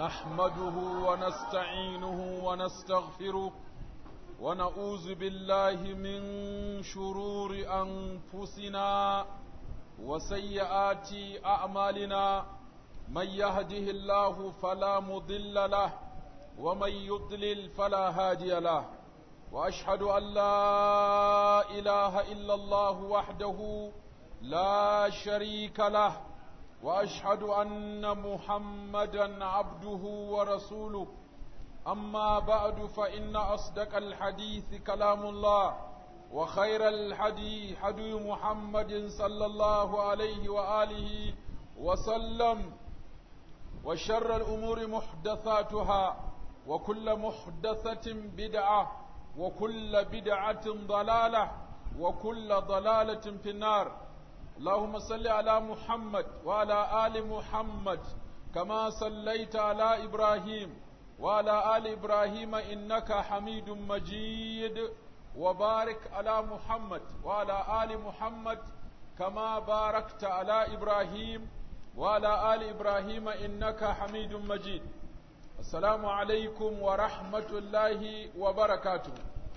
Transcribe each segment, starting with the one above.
نحمده ونستعينه ونستغفره ونعوذ بالله من شرور أنفسنا وسيئات أعمالنا من يهده الله فلا مضل له ومن يضلل فلا هادي له وأشهد أن لا إله إلا الله وحده لا شريك له واشهد ان محمدا عبده ورسوله اما بعد فان اصدق الحديث كلام الله وخير الحديث حدي محمد صلى الله عليه واله وسلم وشر الامور محدثاتها وكل محدثه بدعه وكل بدعه ضلاله وكل ضلاله في النار اللهم صل على محمد وعلى آل محمد كما صليت على إبراهيم وعلى آل إبراهيم إنك حميد مجيد وبارك على محمد وعلى آل محمد كما باركت على إبراهيم وعلى آل إبراهيم إنك حميد مجيد السلام عليكم ورحمة الله وبركاته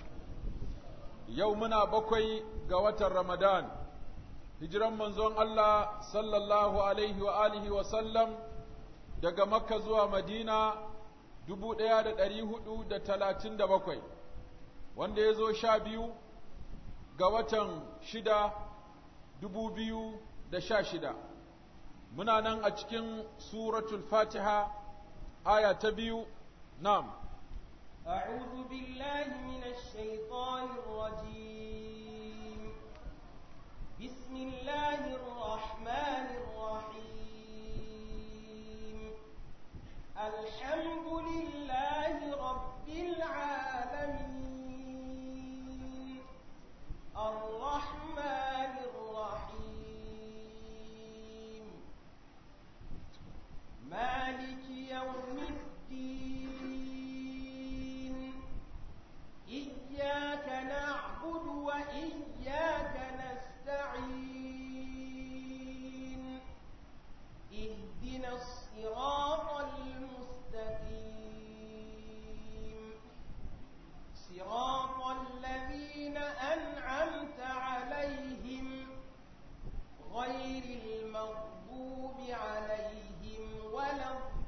يومنا بكوي قوة رمضان hijiran manzon Allah sallallahu alaihi wa alihi wa sallam daga Makka zuwa Madina dubu ɗaya da ɗari hudu da talatin da bakwai, wanda ya zo sha biyu ga watan shida dubu biyu da sha shida. Muna nan a cikin suratul Fatiha aya ta biyu, nam. أعوذ بالله من الشيطان الرجيم بسم الله الرحمن الرحيم الحمد لله رب العالمين الرحمن الرحيم مالك يوم الدين إياك نعبد وإياك نستعين اهدنا الصراط المستقيم صراط الذين أنعمت عليهم غير المغضوب عليهم ولا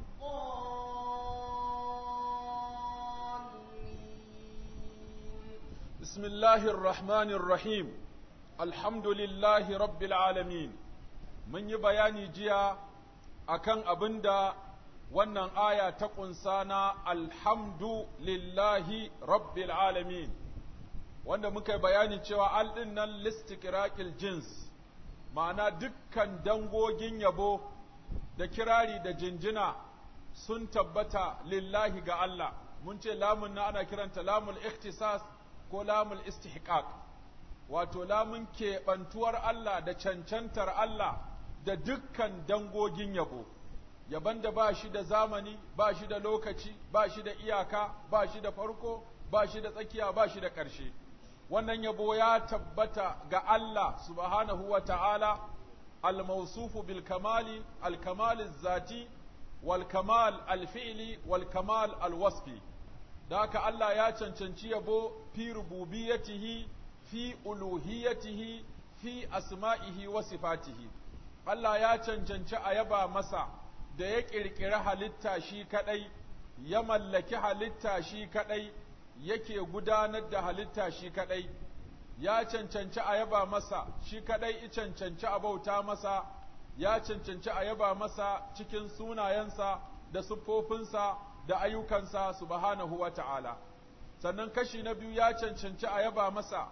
الضالين بسم الله الرحمن الرحيم الحمد لله رب العالمين mun yi bayani jiya akan abin da wannan aya ta ƙunsa na alhamdu lillahi rabbil alamin wanda muka yi bayani cewa al ɗin nan listikirakil jins ma'ana dukkan dangogin yabo da kirari da jinjina sun tabbata lillahi ga Allah mun ce lamun na ana kiranta lamul ikhtisas ko lamul istihqaq wato lamun keɓantuwar Allah da cancantar Allah da dukkan dangogin yabo, yaban da ba shi da zamani, ba shi da lokaci, ba shi da iyaka, ba shi da farko, ba shi da tsakiya, ba shi da ƙarshe. Wannan yabo ya tabbata ga Allah subhanahu wa ta'ala, al-mausufu bil kamali, al-kamal zati, wal kamal al-fi'li, wal kamal al-wasfi. Da haka Allah ya cancanci yabo fi rububiyatihi, fi uluhiyatihi, fi asma'ihi wa sifatihi. Allah ya cancanci a yaba masa da ya ƙirƙiri halitta shi kaɗai, ya mallaki halitta shi kaɗai, yake gudanar da halitta shi kaɗai, ya cancanci a yaba masa shi kaɗai i cancanci a bauta masa, ya cancanci a yaba masa cikin sunayensa da siffofinsa da ayyukansa subhanahu wa ta'ala. Sannan kashi na biyu ya cancanci a yaba masa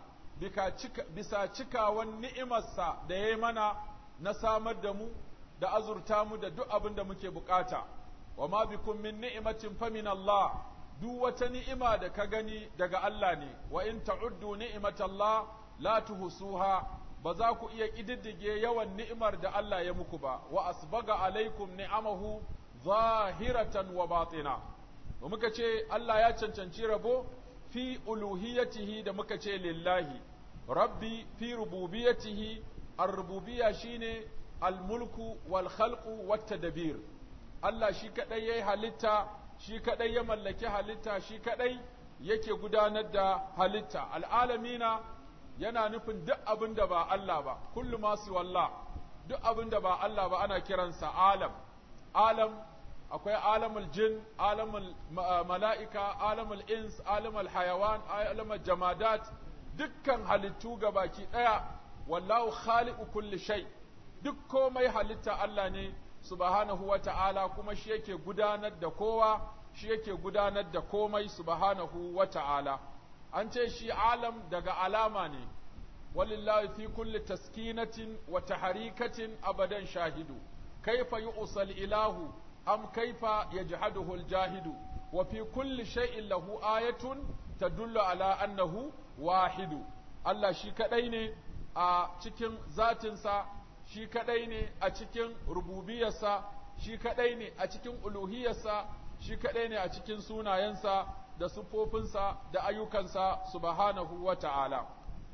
bisa cikawan ni'imarsa da ya yi mana na samar da mu da azurta mu da duk abin da muke bukata wa ma bikum min ni'matin fa min Allah duk wata ni'ima da ka gani daga Allah ne wa in ta'uddu ni'matallah la tuhsuha ba za ku iya kididdige yawan ni'imar da Allah ya muku ba wa asbaga alaikum ni'amahu zahiratan wa batina wa muka ce Allah ya cancanci rabo fi uluhiyatihi da muka ce lillahi rabbi fi rububiyatihi ar-rububiyya shine al-mulku wal khalqu wat tadbir Allah shi kaɗai ya yi halitta, shi kaɗai ya mallaki halitta, shi kaɗai yake gudanar da halitta. Al'alamina yana nufin duk abin da ba Allah ba, kullu masu wallah, duk abin da ba Allah ba ana kiransa alam. Alam akwai alamul jin, alamul mala'ika, alamul ins, alamul hayawan, alamul jamadat, dukkan halittu ga baki ɗaya, wallahu khaliqu kulli shay duk komai halitta Allah ne subhanahu wa ta'ala kuma shi yake gudanar da kowa, shi yake gudanar da komai subhanahu wa ta'ala. An ce shi alam daga alama ne, walillahi fi kulli taskinatin wa taharikatin abadan shahidu, kaifa yu'sal ilahu am kaifa yajhaduhu al-jahidu wa fi kulli shay'in lahu ayatun tadullu ala annahu wahidu Allah shi kadai ne a cikin zatinsa shi kadai ne a cikin rububiyarsa shi kadai ne a cikin uluhiyarsa shi kadai ne a cikin sunayensa da siffofinsa da ayyukansa subhanahu wa ta'ala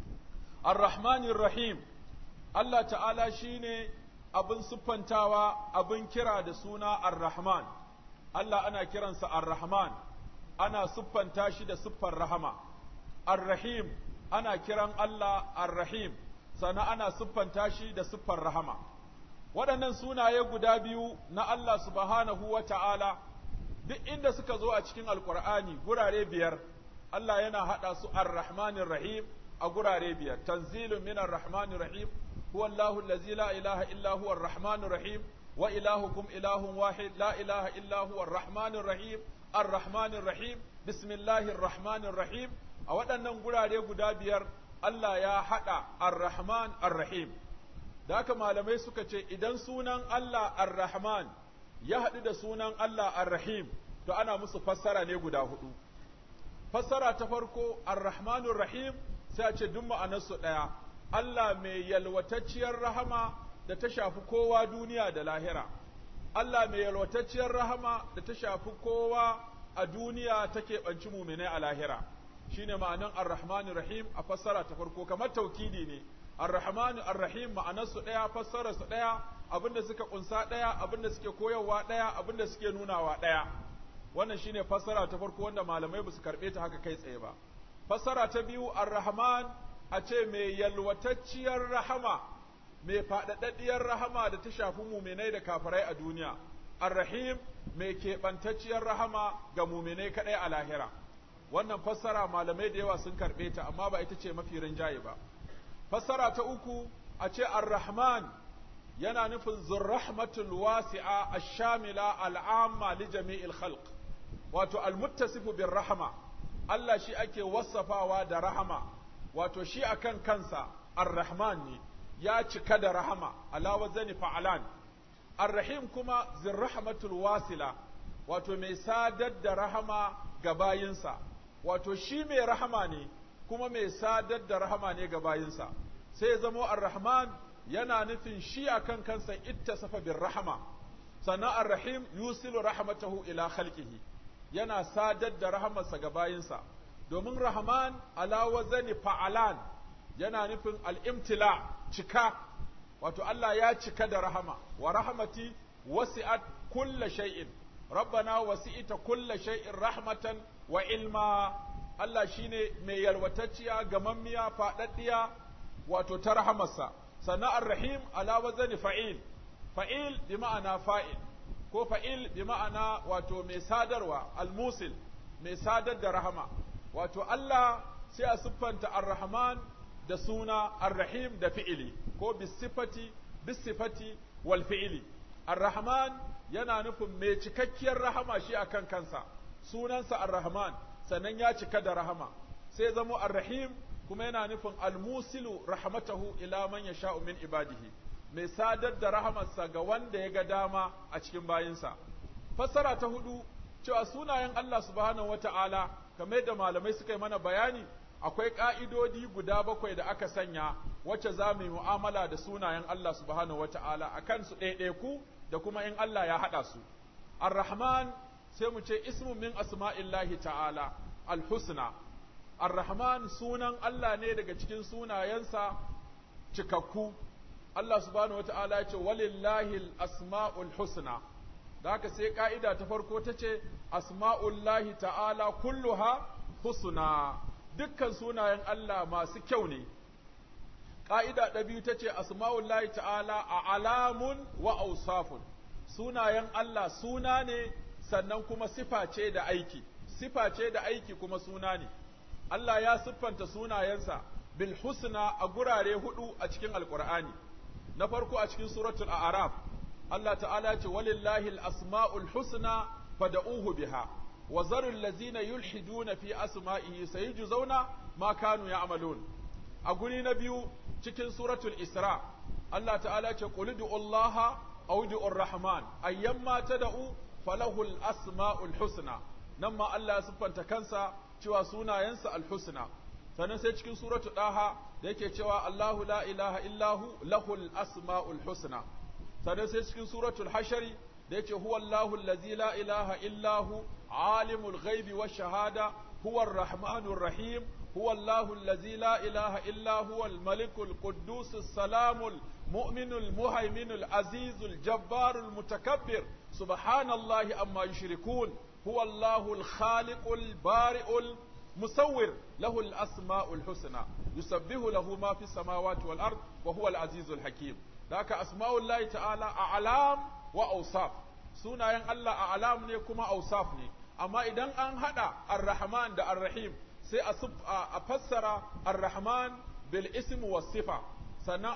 ar-rahmanir rahim Allah ta'ala shine abin siffantawa abin kira da suna ar-rahman Allah ana kiransa ar-rahman ana siffanta shi da siffar rahama ar-rahim ana kiran Allah ar-rahim sannan ana siffanta shi da siffar rahama waɗannan sunaye guda biyu na Allah subhanahu wa ta'ala duk inda suka zo a cikin alkur'ani gurare biyar Allah yana haɗa su ar-rahmanir rahim a gurare biyar tanzilun minar rahmanir rahim huwa Allahu allazi la ilaha illa huwa ar-rahmanir rahim wa ilahukum ilahun wahid la ilaha illa huwa ar-rahmanir rahim ar-rahmanir rahim bismillahir rahmanir rahim a waɗannan gurare guda biyar Allah ya haɗa ar-rahman ar-rahim da haka malamai suka ce idan sunan Allah ar-rahman ya haɗu da sunan Allah ar-rahim to ana musu fassara ne guda hudu fassara ta farko ar-rahmanur rahim sai a ce duk ma'anarsu ɗaya Allah mai yalwatacciyar rahama da ta shafi kowa duniya da lahira Allah mai yalwatacciyar rahama da ta shafi kowa a duniya take ɓanci muminai a lahira shine ma'anan ar-rahmanir rahim a fassara ta farko kamar taukidi ne ar-rahmanu ar-rahim ma'anarsu ɗaya fassararsu ɗaya abinda suka kunsa ɗaya abinda suke koyarwa ɗaya abinda suke nunawa ɗaya wannan shine fassara ta farko wanda malamai ba su karɓe ta haka kai tsaye ba fassara ta biyu ar-rahman a ce mai yalwatacciyar rahama mai faɗaɗaɗɗiyar rahama da ta shafi muminai da kafirai a duniya ar-rahim mai keɓantacciyar rahama ga muminai kaɗai a lahira wannan fassara malamai da yawa sun karɓe ta amma ba ita ce mafi rinjaye ba fassara ta uku a ce ar-rahman yana nufin zurrahmatul wasi'a ash-shamila al'amma li jami'il khalq wato al-muttasifu bir rahama Allah shi ake wasafawa da rahama wato shi akan kansa ar-rahman ne ya cika da rahama ala wazani fa'alan ar-rahim kuma zurrahmatul wasila wato mai sadar da rahama ga bayinsa wato shi mai rahama ne kuma mai sadar da rahama ne ga bayinsa sai zamo ar-rahman yana nufin shi akan kansa ittasafa bir rahama sannan ar-rahim yusilu rahmatahu ila khalqihi yana sadar da rahamarsa ga bayinsa domin rahman ala wazani fa'alan yana nufin al-imtila cika wato Allah ya cika da rahama wa rahmati wasi'at kulla shay'in rabbana wasi'ita kulla shay'in rahmatan wa ilma Allah shine mai yalwatacciya gamammiya faɗaɗɗiya wato ta rahamarsa sannan ar-rahim ala wazani fa'il fa'il bi ma'ana fa'il ko fa'il bi ma'ana wato mai sadarwa al-musil mai sadar da rahama wato Allah sai a siffanta ar-rahman da suna ar-rahim da fi'ili ko bisifati bisifati wal fi'ili ar-rahman yana nufin mai cikakkiyar rahama shi akan kansa sunansa ar-rahman sannan ya cika da rahama sai zamo ar-rahim kuma yana nufin al-musilu rahmatahu ila man yasha'u min ibadihi mai sadar da rahamarsa ga wanda ya ga dama a cikin bayinsa fassara ta hudu cewa sunayen Allah subhanahu wata'ala kamar yadda malamai suka yi mana bayani akwai ƙa'idodi guda bakwai da aka sanya wacce za mu yi mu'amala da sunayen Allah subhanahu wata'ala a kansu ɗaiɗaiku da kuma in Allah ya haɗa su ar-rahman sai mu ce ismu min asma'illahi ta'ala al-husna ar-rahman sunan Allah ne daga cikin sunayensa cikakku Allah subhanahu wata'ala ya ce walillahi al-asma'ul husna da haka sai ka'ida ta farko ta ce asma'ullahi ta'ala kulluha husna dukkan sunayen Allah masu kyau ne ƙa'ida ɗa biyu ta ce asma'ullahi ta'ala a alamun wa ausafun sunayen Allah suna ne sannan kuma sifa ce da aiki sifa ce da aiki kuma suna ne Allah ya siffanta sunayensa bil husna a gurare hudu a cikin alkur'ani na farko a cikin suratul a'raf Allah ta'ala ce walillahi al-asma'ul husna fad'uhu biha wa zarul ladzina yulhiduna fi asma'ihi sayujzauna ma kanu ya'malun a guri na biyu cikin suratul isra Allah ta'ala ce qul Allah aw du'ur rahman ayyamma tad'u falahul asma'ul husna nan ma Allah ya siffanta kansa cewa sunayensa al-husna sannan sai cikin suratul daha da yake cewa Allahu la ilaha illahu lahul asma'ul husna sannan sai cikin suratul hashari da yake huwa Allahu allazi la ilaha illahu alimul ghaibi wash shahada huwa ar-rahmanur rahim هو الله الذي لا إله إلا هو الملك القدوس السلام المؤمن المهيمن العزيز الجبار المتكبر سبحان الله أما يشركون هو الله الخالق البارئ المصور له الأسماء الحسنى يسبه له ما في السماوات والأرض وهو العزيز الحكيم ذاك أسماء الله تعالى أعلام وأوصاف sunayen Allah a alam ne kuma ausaf ne amma idan an hada ar-rahman da ar-rahim sai a fassara ar-rahman bil ism was sifa sannan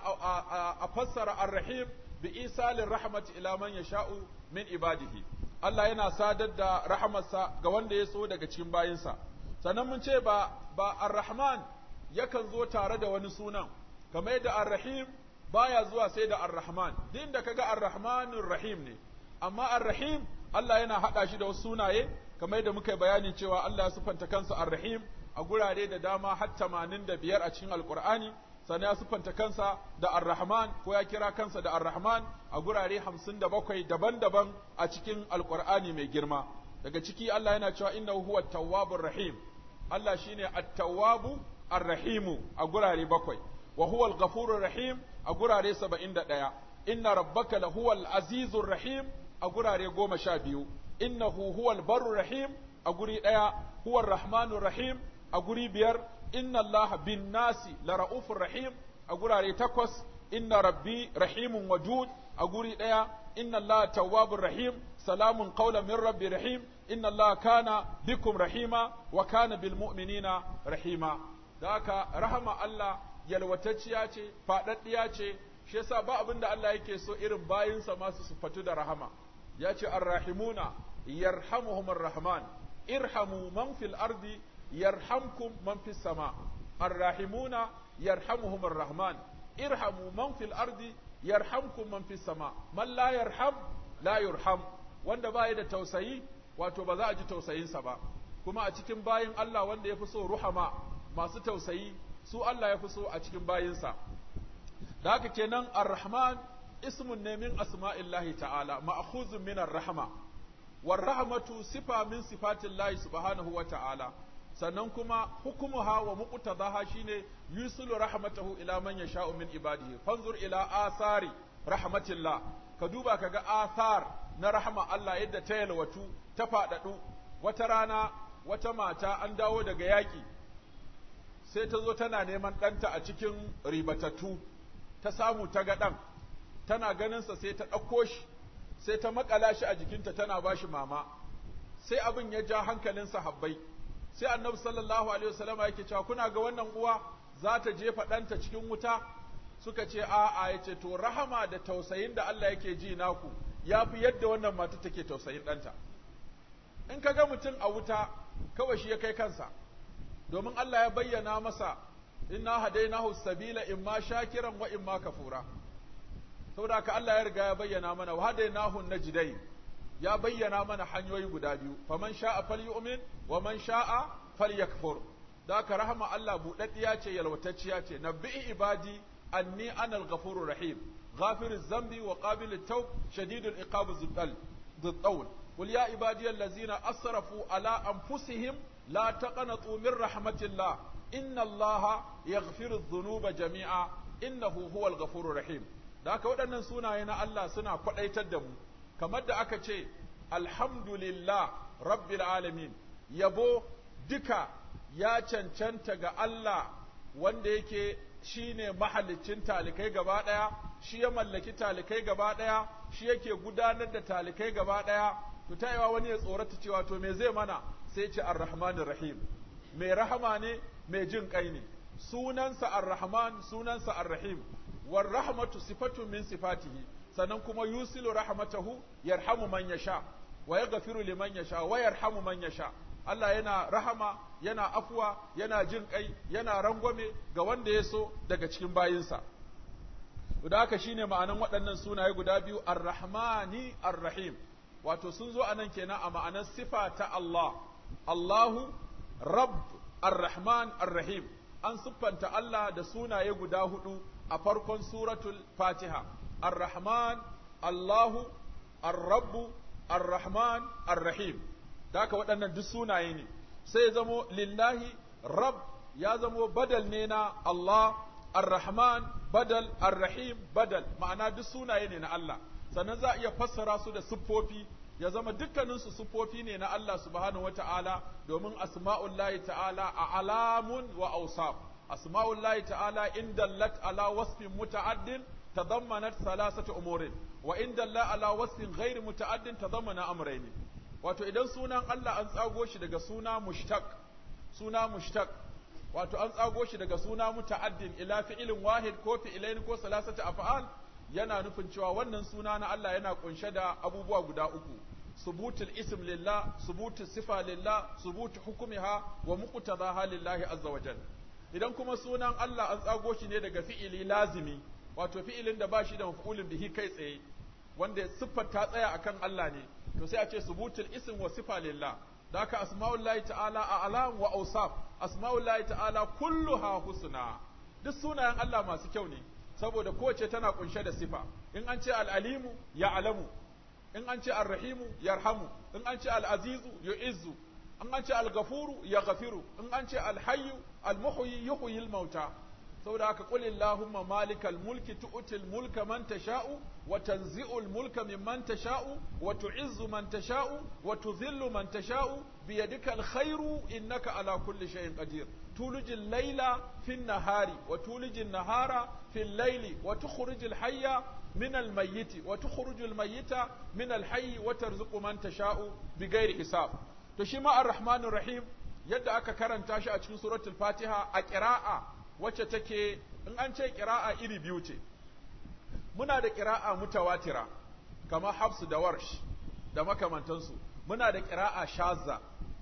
a fassara ar-rahim bi isalin rahmat ila man yasha'u min ibadihi Allah yana sadar da rahamarsa ga wanda ya so daga cikin bayinsa sannan mun ce ba ba ar-rahman yakan zo tare da wani sunan kamar yadda ar-rahim baya zuwa sai da ar-rahman din da kaga ar-rahmanur rahim ne amma ar-rahim Allah yana hada shi da wasu sunaye kamar yadda muka yi bayani cewa Allah ya sifanta kansa ar-rahim a gurare da dama har tamanin da biyar a cikin alkur'ani sannan ya siffanta kansa da ar-rahman ko ya kira kansa da ar-rahman a gurare hamsin da bakwai daban-daban a cikin alkur'ani mai girma daga ciki Allah yana cewa innahu huwa tawwabur rahim Allah shine at-tawwabu ar-rahimu a gurare bakwai wa huwa al-ghafurur rahim a gurare saba'in da ɗaya inna rabbaka lahuwal azizur rahim a gurare goma sha biyu innahu huwal barur rahim a guri ɗaya huwar rahmanur rahim a guri biyar inna Allah bin nasi la ra'ufur rahim a gurare takwas inna rabbi rahimun wadud a guri ɗaya inna Allah tawwabur rahim salamun qawlan min rabbi rahim inna Allah kana bikum rahima wa kana bil mu'minina rahima da haka rahama Allah yalwatacciya ce faɗaɗɗiya ce shi yasa ba abin da Allah yake so irin bayinsa masu sufatu da rahama ya ce arrahimuna yarhamuhumur rahman irhamu man fil ardi yarhamkum man fis sama arrahimuna yarhamuhumur rahman irhamu man fil ardi yarhamkum man fis sama man la yarham la yurham wanda baya da tausayi wato ba za a ji tausayinsa ba kuma a cikin bayin Allah wanda ya fi so ruhama masu tausayi su Allah ya fi so a cikin bayinsa da haka kenan ar-rahman ismun ne min asma'illahi ta'ala ma'khuzun min ar-rahma war rahmatu sifa min sifatillahi subhanahu wa ta'ala sannan kuma hukumuha wa muqtadaha shine yusulu rahmatahu ila man yasha'u min ibadihi fanzur ila asari rahmatillah ka duba kaga athar na rahma Allah yadda ta yalwatu ta fadadu wata rana wata mata an dawo daga yaki sai ta zo tana neman ɗanta a cikin ribatattu ta samu ta ga ɗan tana ganinsa sai ta ɗauko shi sai ta makala shi a jikinta tana ba shi mama sai abin ya ja hankalin sahabbai sai annabi sallallahu alaihi wasallam yake cewa kuna ga wannan uwa za ta jefa ɗanta cikin wuta suka ce a'a ya ce to rahama da tausayin da Allah yake ji naku ya fi yadda wannan mata take tausayin ɗanta in ka ga mutum a wuta kawai shi ya kai kansa domin Allah ya bayyana masa inna hadainahu sabila imma shakiran wa imma kafura saboda ka Allah ya riga ya bayyana mana wa hadainahu najdain ya bayyana mana hanyoyi guda biyu faman sha'a falyu'min wa man sha'a falyakfur da ka rahama Allah budaddiya ce yalwatacciya ce nabbi ibadi anni anal ghafurur rahim ghafiruz zambi wa qabilut tawb shadidul iqab zuddal dhuttawl قل يا عبادي الذين أسرفوا على أنفسهم لا تقنطوا من رحمة الله إن الله يغفر الذنوب جميعا إنه هو الغفور الرحيم da haka waɗannan sunaye na Allah suna kwaɗaitar da mu kamar da aka ce alhamdulillah rabbil alamin yabo duka ya cancanta ga Allah wanda yake shine mahalicin talikai gaba ɗaya shi ya mallaki talikai gaba ɗaya shi yake gudanar da talikai gaba ɗaya to ta yawa wani ya tsorata cewa to me zai mana sai ce ar-rahmanir rahim mai rahama ne mai jin kai ne sunansa ar-rahman sunansa ar-rahim war rahmatu sifatun min sifatihi sannan kuma yusilu rahmatahu yarhamu man yasha wa yaghfiru liman yasha wa yarhamu man yasha Allah yana rahama yana afuwa yana jin kai yana rangwame ga wanda ya so daga cikin bayinsa da haka shine ma'anan waɗannan sunaye guda biyu ar-rahmani ar-rahim wato sun zo anan kenan a ma'anar sifa ta Allah Allahu rabb ar-rahman ar-rahim an siffanta Allah da sunaye guda hudu a farkon suratul fatiha ar-rahman Allahu ar-rabb ar-rahman ar-rahim da haka waɗannan duk sunaye ne sai zamo lillahi rab ya zamo badal ne na Allah ar-rahman badal ar-rahim badal ma'ana duk sunaye ne na Allah sannan za a iya fassara su da siffofi ya zama dukkaninsu siffofi ne na Allah subhanahu wata'ala domin asma'ullahi ta'ala a alamun wa awsaf asma'ullahi ta'ala in dallat ala wasfin muta'addin tadammanat thalathata umurin wa in dalla ala wasfin ghairi muta'addin tadammana amrayni wato idan sunan Allah an tsago shi daga suna mushtaq suna mushtaq wato an tsago shi daga suna muta'addin ila fi'ilin wahid ko fi'ilain ko salasata af'al yana nufin cewa wannan suna na Allah yana kunshe da abubuwa guda uku subutul ism lillah subutul sifa lillah subutu hukumiha wa muqtadaha lillahi azza wa jal idan kuma sunan Allah an tsago shi ne daga fi'ili lazimi wato fi'ilin da ba shi da maf'ulin bihi kai tsaye wanda siffar ta tsaya akan Allah ne to sai a ce subutul ism wa sifa lillah da haka asma'ullahi ta'ala a alam wa awsaf asma'ullahi ta'ala kulluha husna duk sunayen Allah masu kyau ne saboda kowace tana kunshe da sifa in an ce al-alimu ya alamu in an ce ar-rahimu yarhamu in an ce al-azizu yu'izzu in an ce al-ghafuru ya ghafiru in an ce al-hayyu al-muhyi yuhyi al-mauta saboda haka qul illahumma malikal mulki tu'til mulka man tasha'u wa tanzi'ul mulka mimman tasha'u wa tu'izzu man tasha'u wa tudhillu man tasha'u biyadikal khairu innaka ala kulli shay'in qadir tulijil layla fin nahari wa tulijin nahara fil layli wa tukhrijul hayya min al mayyiti wa tukhrijul mayyita min al hayyi wa tarzuqu man tasha'u bighairi hisab to shi ma ar-rahmanur rahim yadda aka karanta shi a cikin suratul fatiha a qira'a wacce take in an ce ƙira'a iri biyu ce muna da ƙira'a mutawatira kamar hafsu da warsh da makamantansu muna da ƙira'a shazza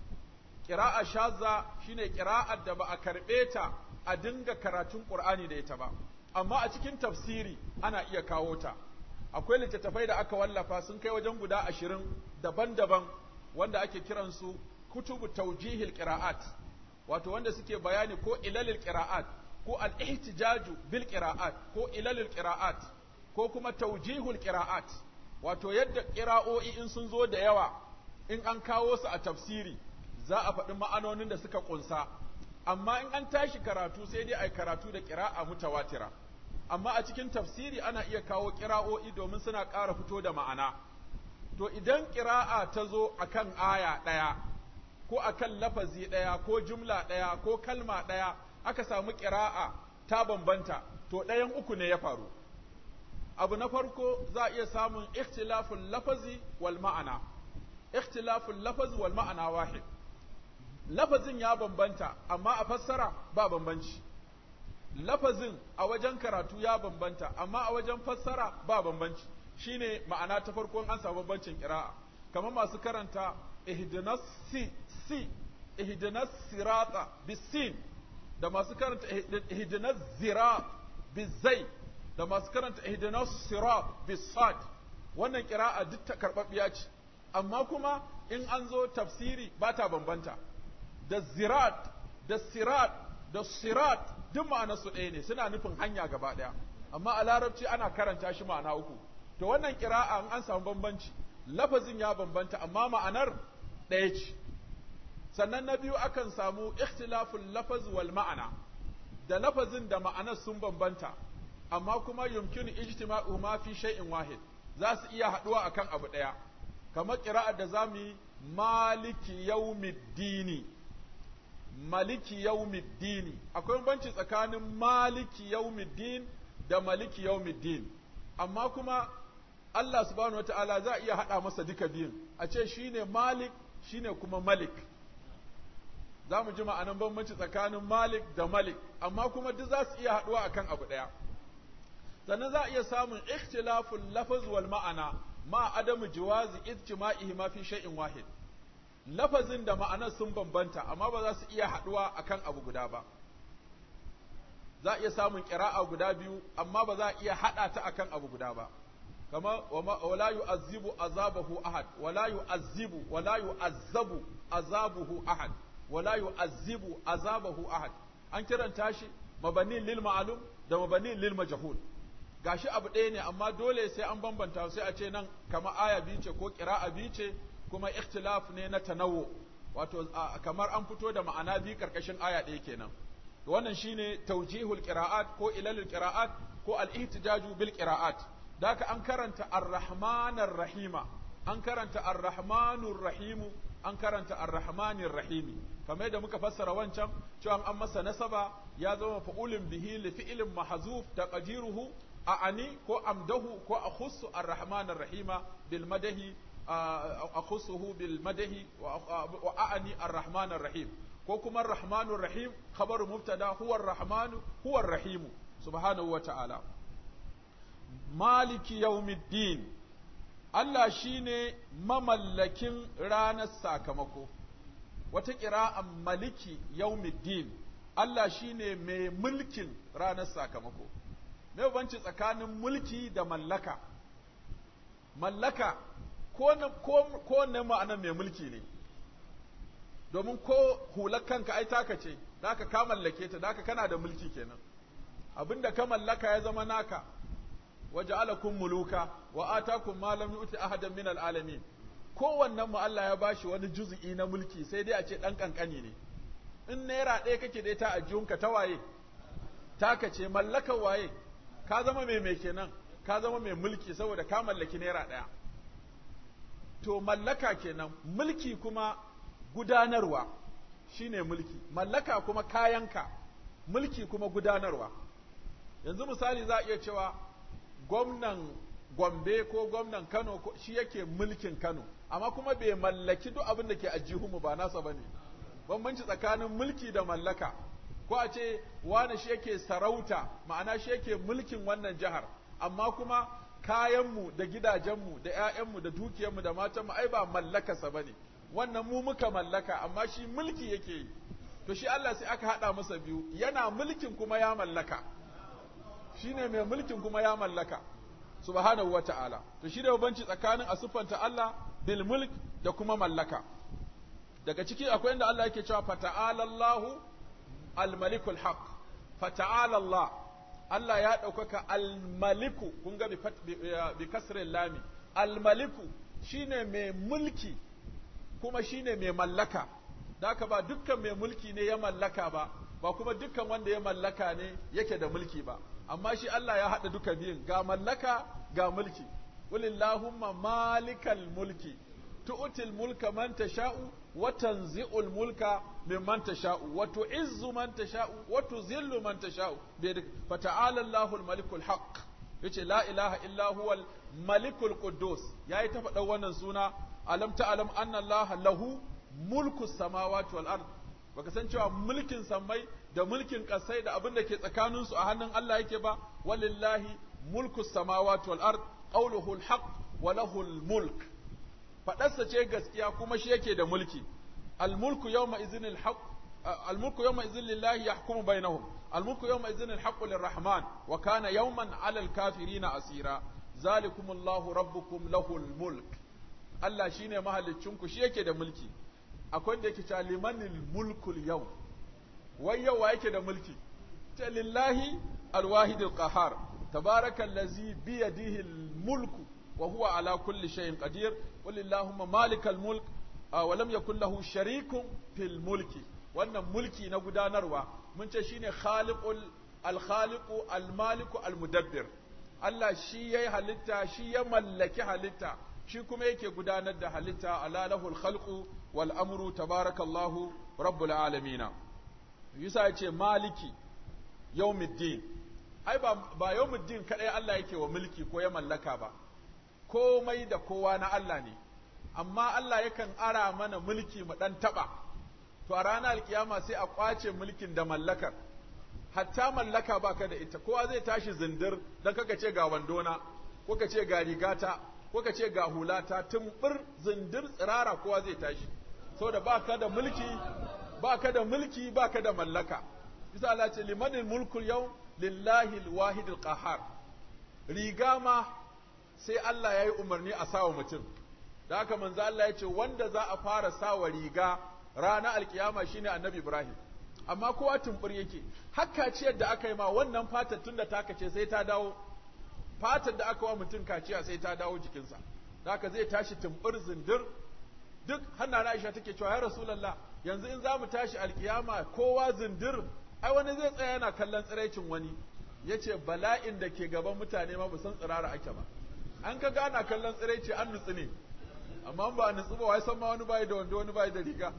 ƙira'a shazza shine ƙira'ar da ba a karɓe ta a dinga karatun ƙur'ani da ita ba amma a cikin tafsiri ana iya kawo ta akwai littattafai da aka wallafa sun kai wajen guda ashirin daban-daban wanda ake kiransu kutubu taujihil qira'at wato wanda suke bayani ko ilalil qira'at ko al-ihtijaju bil qira'at ko ilalil qira'at ko kuma taujihul qira'at wato yadda qira'o'i in sun zo da yawa in an kawo su a tafsiri za a faɗi ma'anonin da suka kunsa amma in an tashi karatu sai dai ai karatu da qira'a mutawatira amma a cikin tafsiri ana iya kawo qira'o'i domin suna ƙara fito da ma'ana to idan qira'a ta zo akan aya ɗaya ko akan lafazi ɗaya ko jumla ɗaya ko kalma ɗaya aka samu ƙira'a ta bambanta to ɗayan uku ne ya faru abu na farko za a iya samun ikhtilafun lafazi wal ma'ana ikhtilafun lafazi wal ma'ana wahid lafazin ya bambanta amma a fassara ba bambanci lafazin a wajen karatu ya bambanta amma a wajen fassara ba bambanci shine ma'ana ta farko an samu bambancin ƙira'a kamar masu karanta ihdinas si si ihdinas sirata bisin da masu karanta ihdinas zirat bizai da masu karanta ihdinas sirat bisad wannan kira'a duk ta karɓaɓɓiya ce amma kuma in an zo tafsiri ba ta bambanta da zirat da sirat da sirat duk ma'ana su ɗaya ne suna nufin hanya gaba ɗaya amma a larabci ana karanta shi ma'ana uku to wannan kira'a in an samu bambanci lafazin ya bambanta amma ma'anar ɗaya ce sannan na biyu akan samu ikhtilaful lafaz wal ma'ana da lafazin da ma'anar sun bambanta amma kuma yumkinu ijtima'u ma fi shay'in wahid za su iya haɗuwa akan abu ɗaya kamar ƙira'ar da za mu yi maliki yaumiddini maliki yaumiddini akwai banci tsakanin maliki yaumiddin da maliki yaumiddin amma kuma Allah subhanahu wata'ala za a iya haɗa masa duka biyun a ce shine malik shine kuma malik za mu ji ma'anan bambanci tsakanin malik da malik amma kuma duk za su iya haɗuwa akan abu ɗaya sannan za a iya samun ikhtilaful lafaz wal ma'ana ma adamu jawazi ijtima'ihi ma fi shay'in wahid lafazin da ma'anar sun bambanta amma ba za su iya haɗuwa akan abu guda ba za a iya samun ƙira'a guda biyu amma ba za a iya haɗa ta akan abu guda ba kama wala yu'azzibu azabahu ahad wala yu'azzibu wala yu'azzabu azabuhu ahad wala yu'azzibu azabahu ahad an kiranta shi mabani lil ma'lum da mabani lil majhul gashi abu ɗaya ne amma dole sai an bambanta sai a ce nan kama aya biyu ce ko ƙira'a biyu ce kuma ikhtilaf ne na tanawu wato kamar an fito da ma'ana biyu karkashin aya ɗaya kenan wannan shine tawjihul qira'at ko ilalul qira'at ko al-ihtijaju bil qira'at daka an karanta ar-rahmanir rahima an karanta ar-rahmanur rahimu an karanta ar-rahmanir rahimi kamar yadda muka fassara wancan cewa an masa nasaba ya zama fa'ulun bihi li fi'lin mahzuf taqdiruhu a'ani ko amdahu ko akhussu ar-rahmanir rahima bil madahi akhussuhu bil madahi wa a'ani ar-rahmanir rahim ko kuma ar-rahmanur rahim khabaru mubtada huwa ar-rahmanu huwa ar-rahimu subhanahu wa ta'ala maliki yawmiddin Allah shine mamallakin ranar sakamako wata ƙira'an maliki yawmiddin Allah shine mai mulkin ranar sakamako me banci tsakanin mulki da mallaka mallaka ko na ko, ko na ma'anar mai mulki ne domin ko hular kanka ai taka ce daka ka mallake ta daka kana da mulki kenan abinda ka mallaka ya zama naka waja'alakum muluka wa atakum ma lam yu'ti ahadan min alalamin kowannen mu Allah ya bashi wani juz'i na mulki sai dai a ce dan kankani ne in naira ɗaya kake dai ta ajiyunka ta waye taka ce mallakar waye ka zama mai mai kenan ka zama mai mulki saboda ka mallaki naira ɗaya to mallaka kenan mulki kuma gudanarwa shine mulki mallaka kuma kayanka mulki kuma gudanarwa yanzu misali za a iya cewa gwamnan Gombe ko gwamnan Kano shi yake mulkin Kano amma kuma bai mallaki duk abin da ke ajihunmu ba nasa bane bambanci tsakanin mulki da mallaka ko a ce wani shi yake sarauta ma'ana shi yake mulkin wannan jihar amma kuma kayanmu da gidajenmu da 'ya'yanmu da dukiyarmu da matanmu ai ba mallakarsa bane wannan mu muka mallaka amma shi mulki yake yi to shi Allah sai aka haɗa masa biyu yana mulkin kuma ya mallaka shine mai mulkin kuma ya mallaka subhanahu wata'ala to shi da banci tsakanin a siffanta Allah bil mulk da kuma mallaka daga ciki akwai inda Allah yake cewa fata'ala Allahu al malikul haq fata'ala Allah Allah ya ɗaukaka al maliku kun ga bi kasrin lami al maliku shine mai mulki kuma shine mai mallaka da haka ba dukkan mai mulki ne ya mallaka ba ba kuma dukkan wanda ya mallaka ne yake da mulki ba amma shi Allah ya haɗa duka biyun ga mallaka ga mulki qulillahumma malikal mulki tu'til mulka man tasha'u wa tanzi'ul mulka mimman tasha'u wa tu'izzu man tasha'u wa tuzillu man tasha'u fa ta'ala Allahul malikul haqq yace la ilaha illa huwal malikul quddus yayi ta faɗa wannan suna alam ta'lam anna Allah lahu mulku samawati wal ard baka san cewa mulkin sammai da mulkin ƙasai da abin da ke tsakaninsu a hannun Allah yake ba walillahi mulku samawati wal ard qawluhu al wa lahu al mulk fadarsa ce gaskiya kuma shi yake da mulki al mulku yawma idhin al haqq al mulku yawma idhin lillahi yahkumu bainahum al mulku yawma idhin al haqq lirrahman wa kana yawman ala al kafirina asira zalikum Allahu rabbukum lahu al mulk Allah shine mahaliccinku shi yake da mulki akwai da yake cewa limanil mulkul yau wai yau wa yake da mulki ta lillahi alwahidul qahar tabarakallazi bi yadihi mulku wa huwa ala kulli shay'in qadir qul allahumma malikal mulk wa lam yakul lahu sharikun fil mulki wannan mulki na gudanarwa mun ce shine khaliqul al-khaliqu al-maliku al-mudabbir Allah shi yayi halitta shi ya mallaki halitta shi kuma yake gudanar da halitta ala lahul khalqu wal amru tabarakallahu rabbul alamin yusa yace maliki yawmiddin ai ba ba yawmiddin kadai Allah yake wa mulki ko ya mallaka ba komai da kowa na Allah ne amma Allah yakan ara mana mulki mu dan taba to a ranar alkiyama sai a kwace mulkin da mallakar hatta mallaka baka da ita kowa zai tashi zindir dan kaka ce ga wandona ko ka ce ga rigata ko ka ce ga hulata tumbur zindir tsirara kowa zai tashi saboda baka da mulki baka da mulki baka da mallaka bisa Allah ce limanil mulkul yau lillahi alwahidil qahar riga ma sai Allah ya yi umarni a sawa mutum da haka manzo Allah ya ce wanda za a fara sawa riga rana alkiyama shine annabi Ibrahim amma kowa tumbur yake hakka ciyar da aka yi ma wannan fatar tunda ta kace sai ta dawo fatar da aka wa mutum kaciya sai ta dawo jikinsa da haka zai tashi tumbur zindir duk hanna Aisha take cewa ya Rasulullah yanzu in za mu tashi alkiyama kowa zindir ai wani zai tsaya yana kallon tsiraicin wani yace bala'in da ke gaban mutane ma ba san tsirara ake ba an ka gana kallon tsiraici an nutsu ne amma ba a nutsu ba wai san ma wani bai da wando wani bai da riga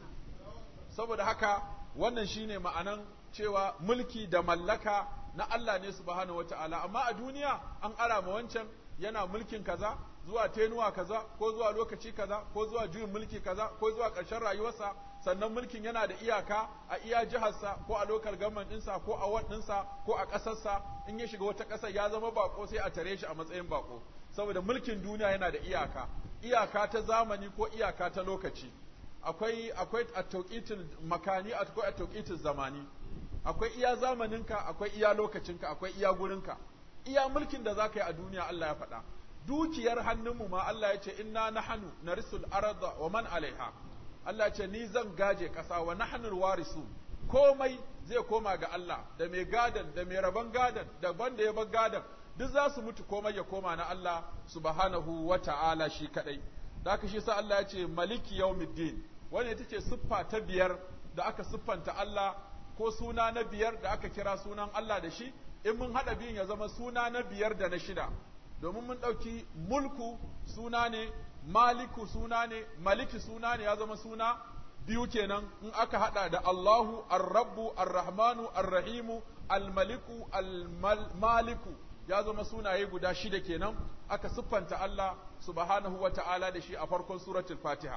saboda haka wannan shine ma'anan cewa mulki da mallaka na Allah ne subhanahu wata'ala amma a duniya an ara ma wancan yana mulkin kaza zuwa tenuwa kaza ko zuwa lokaci kaza ko zuwa juyin mulki kaza ko zuwa ƙarshen rayuwarsa sannan mulkin yana da iyaka a iya jiharsa ko a lokal government ɗinsa ko a ward ɗinsa ko a ƙasarsa in ya shiga wata ƙasar ya zama bako sai a tare shi a matsayin bako saboda mulkin duniya yana da iyaka iyaka ta zamani ko iyaka ta lokaci akwai akwai a tauqitul makani akwai a tauqitul zamani akwai iya zamaninka akwai iya lokacinka akwai iya gurinka iya mulkin da zaka yi a duniya Allah ya faɗa dukiyar hannunmu ma Allah ya ce inna nahnu narisul arda wa man alaiha Allah ce ni zan gaje ƙasa wa nahnul warisu komai zai koma ga Allah da mai gadan da mai rabon gadan da banda ya bar gadan duk za su mutu komai ya koma na Allah subhanahu wa ta'ala shi kadai da haka shi sa Allah ya ce maliki yawmiddin wanda ita ce siffa ta biyar da aka siffanta Allah ko suna na biyar da aka kira sunan Allah da shi in mun haɗa biyun ya zama suna na biyar da na shida domin mun ɗauki mulku suna ne maliku suna ne maliki suna ne ya zama suna biyu kenan in aka haɗa da Allahu ar-rabbu ar-rahmanu ar-rahimu al-maliku al-maliku ya zama sunaye guda shida kenan aka siffanta Allah subhanahu wa ta'ala da shi a farkon suratul fatiha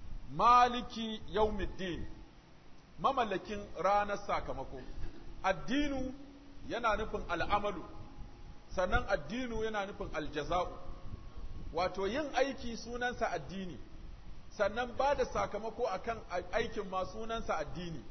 maliki yaumiddin mamallakin ranar sakamako addinu yana nufin al'amalu sannan addinu yana nufin aljaza'u wato yin aiki sunansa addini sannan ba da sakamako akan aikin ma sunansa addini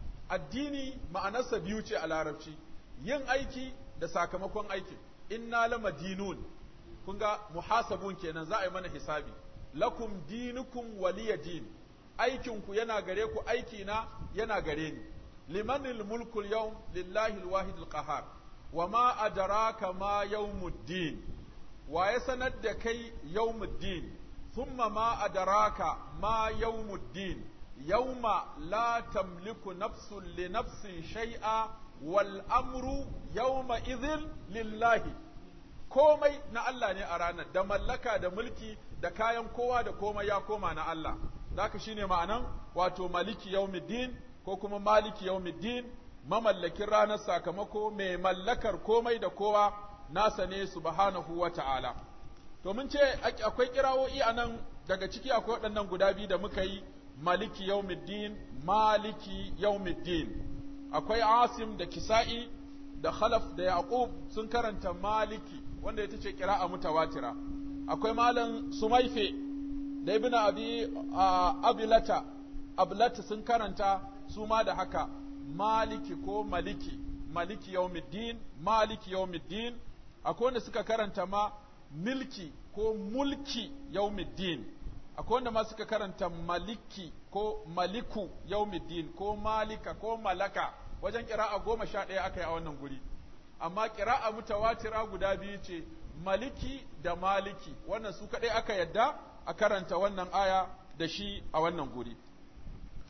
addini ma'anarsa biyu ce a larabci yin aiki da sakamakon aikin inna lama dinun kun ga muhasabun kenan za a yi mana hisabi lakum dinukum waliya din aikinku yana gare ku aiki na yana gare ni limanil mulkul yawm lillahi alwahidul qahar wa ma adraka ma yawmuddin wa ya sanar da kai yawmuddin thumma ma adraka ma yawmuddin yawma la tamliku nafsun li nafsin shay'a wal amru yawma idhin lillahi komai na Allah ne a ranar da mallaka da mulki da kayan kowa da komai ya koma na Allah zaka shine ma'anan wato maliki yawmiddin ko kuma maliki yawmiddin mamallakin ranar sakamako mai mallakar komai da kowa nasa ne subhanahu wa ta'ala to mun ce akwai kirawoyi a nan daga ciki akwai waɗannan guda biyu da muka yi maliki yawmiddin maliki yawmiddin akwai asim da kisa'i da khalaf da yaqub sun karanta maliki wanda ita ce kira'a mutawatira akwai malam sumaife da ibn abi abilata ablata sun karanta su ma da haka maliki ko maliki maliki yawmiddin maliki yawmiddin akwai wanda suka karanta ma milki ko mulki yawmiddin akwai wanda ma suka karanta maliki ko maliku yawmiddin ko malika ko malaka wajen kira'a goma sha ɗaya aka yi a wannan guri amma kira'a mutawatira guda biyu ce maliki da maliki wannan su kaɗai aka yadda a karanta wannan aya da shi a wannan guri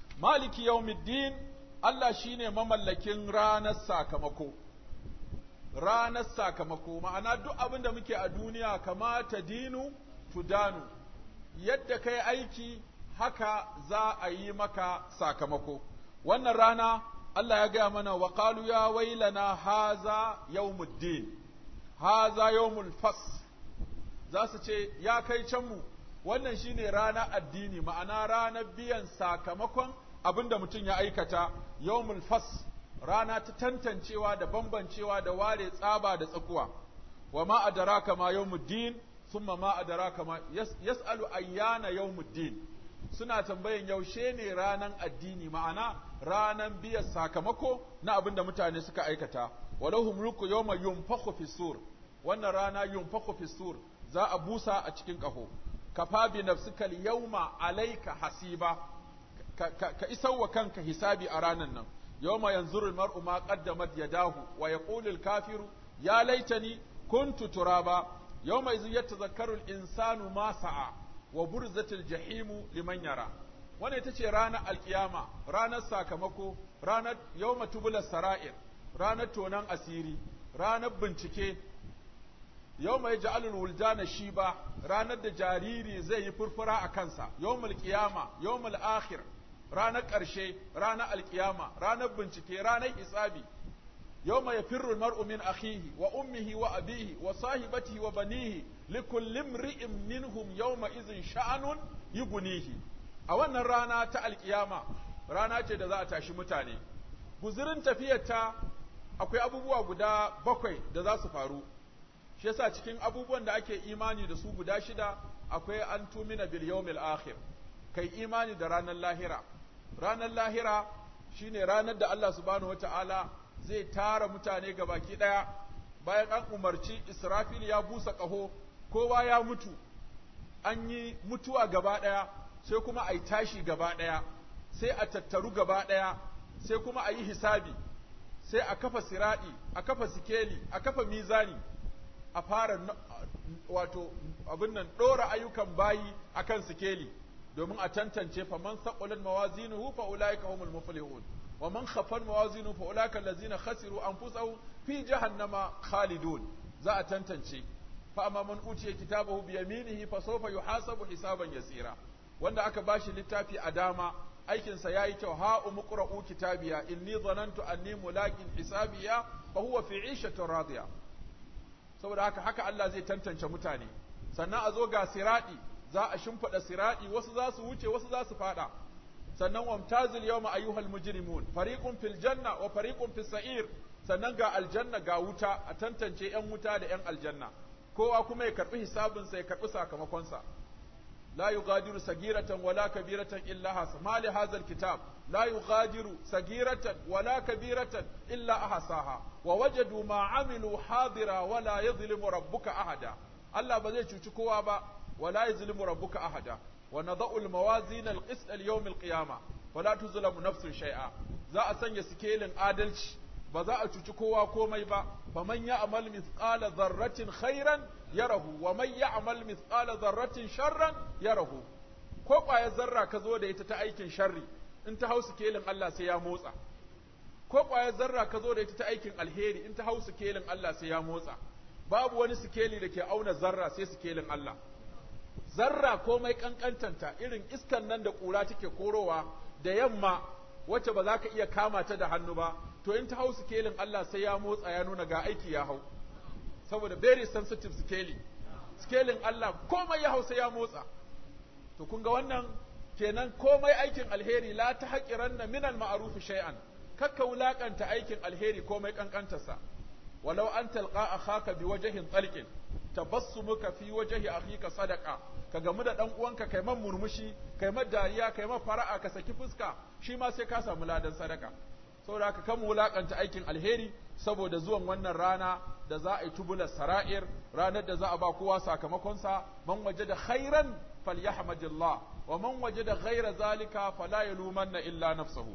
maliki yawmiddin Allah shine mamallakin ranar sakamako ranar sakamako ma'ana duk abin da muke a duniya kamata dinu tudanu yadda kai aiki haka za a yi maka sakamako wannan rana Allah ya gaya mana wa qalu ya wailana haza yawmuddin haza yawmul fas za su ce ya kai can mu wannan shine rana addini ma'ana ranar biyan sakamakon abinda mutum ya aikata yawmul fas rana ta tantancewa da bambancewa da ware tsaba da tsakuwa wa ma adraka ma yawmuddin thumma ma adraka ma yas'alu ayyana yawmuddin suna tambayan yaushe ne ranan addini ma'ana ranan biyan sakamako na abin da mutane suka aikata walahu mulku yawma yunfakhu fi sur wannan rana yunfakhu fi sur za a busa a cikin kaho kafa bi nafsika yawma alayka hasiba ka, ka, ka isarwa kanka hisabi a ranan nan yawma yanzuru almar'u ma qaddamat yadahu wa yaqulu alkafiru ya laitani kuntu turaba yawma idh yatadhakkaru al-insanu ma sa'a wa burzatil jahimu liman yara wannan ita ce ranar alkiyama ranar sakamako ranar yawma tubula sara'ir ranar tonan asiri ranar bincike yawma yaj'alul wuldana shiba ranar da jariri zai yi furfura a kansa yawmul qiyama yawmul akhir ranar ƙarshe ranar alkiyama ranar bincike ranar isabi يوم يفر المرء من أخيه وأمه وأبيه وصاحبته وبنيه لكل امرئ منهم يومئذ شأن يغنيه a wannan rana ta alkiyama rana ce da za a tashi mutane guzurin tafiyarta akwai abubuwa guda bakwai da za su faru shi yasa cikin abubuwan da ake imani da su guda shida akwai an tumina bil yawmil akhir kai imani da ranar lahira ranar lahira shine ranar da Allah subhanahu wataala zai tara mutane ga baki ɗaya bayan an umarci Israfil ya busa ƙaho kowa ya mutu an yi mutuwa gaba ɗaya sai kuma a yi tashi gaba ɗaya sai a tattaru gaba ɗaya sai kuma a yi hisabi sai a kafa siraɗi a kafa sikeli a kafa mizani a fara wato abin nan ɗora ayyukan bayi akan sikeli domin a tantance faman saqulat mawazinuhu fa ulaika humul muflihun ومن خفن موازينه فأولئك الذين خسروا أنفسهم في جهنم خالدون za a tantance fa amma man utiya kitabahu bi yaminihi fa sawfa yuhasabu hisaban yasira wanda aka bashi littafi a dama aikin sa yayi kyau ha umqra'u kitabiya inni dhanantu anni mulaqin hisabiya fa huwa fi 'ishatin radiya saboda haka haka Allah zai tantance mutane sannan a zo ga siradi za a shimfida siradi wasu za su wuce wasu za su fada sannan wamtazil yawma ayyuhal mujrimun fariqun fil janna wa fariqun fis sa'ir sannan ga aljanna ga wuta a tantance yan wuta da yan aljanna kowa kuma ya karbi hisabin sa ya karbi sakamakon sa la yughadiru sagiratan wala kabiratan illa hasa ma li hadha alkitab la yughadiru sagiratan wala kabiratan illa ahsaha wa wajadu ma amilu hadira wala yadhlimu rabbuka ahada Allah ba zai cuci kowa ba wala yadhlimu rabbuka ahada ونضع الموازين القسط اليوم القيامة فلا تظلم نفس شيئا za a sanya sikelin adalci ba za a cuci kowa komai ba faman ya'mal mithqala dharratin khairan yarahu wa man ya'mal mithqala dharratin sharran yarahu ko kwaya zarra ka zo da ita ta aikin sharri in ta hau sikelin Allah sai ya motsa ko kwaya zarra ka zo da ita ta aikin alheri in ta hau sikelin Allah sai ya motsa babu wani sikeli da ke auna zarra sai sikelin Allah zarra komai kankantanta irin iskan nan da ƙura take korowa da yamma wacce ba za ka iya kama ta da hannu ba to in ta hau sikelin Allah sai ya motsa ya nuna ga aiki ya hau saboda very sensitive sikeli sikelin Allah komai ya hau sai ya motsa to kun ga wannan kenan komai aikin alheri la ta haƙiranna minal ma'ruf shay'an kakka wulakanta aikin alheri komai kankantarsa walau an talqa akhaka biwajhin talqin tabassumuka fi wajhi akhika sadaqa ka gamu da dan uwanka kai man murmushi kai man dariya kai man fara'a ka saki fuska shi ma sai ka samu ladan sadaka saboda haka kan wulakanta aikin alheri saboda zuwan wannan rana da za a yi tubular sara'ir ranar da za a ba kowa sakamakon sa man wajada khairan falyahmadillah wa man wajada ghaira zalika fala yalumanna illa nafsahu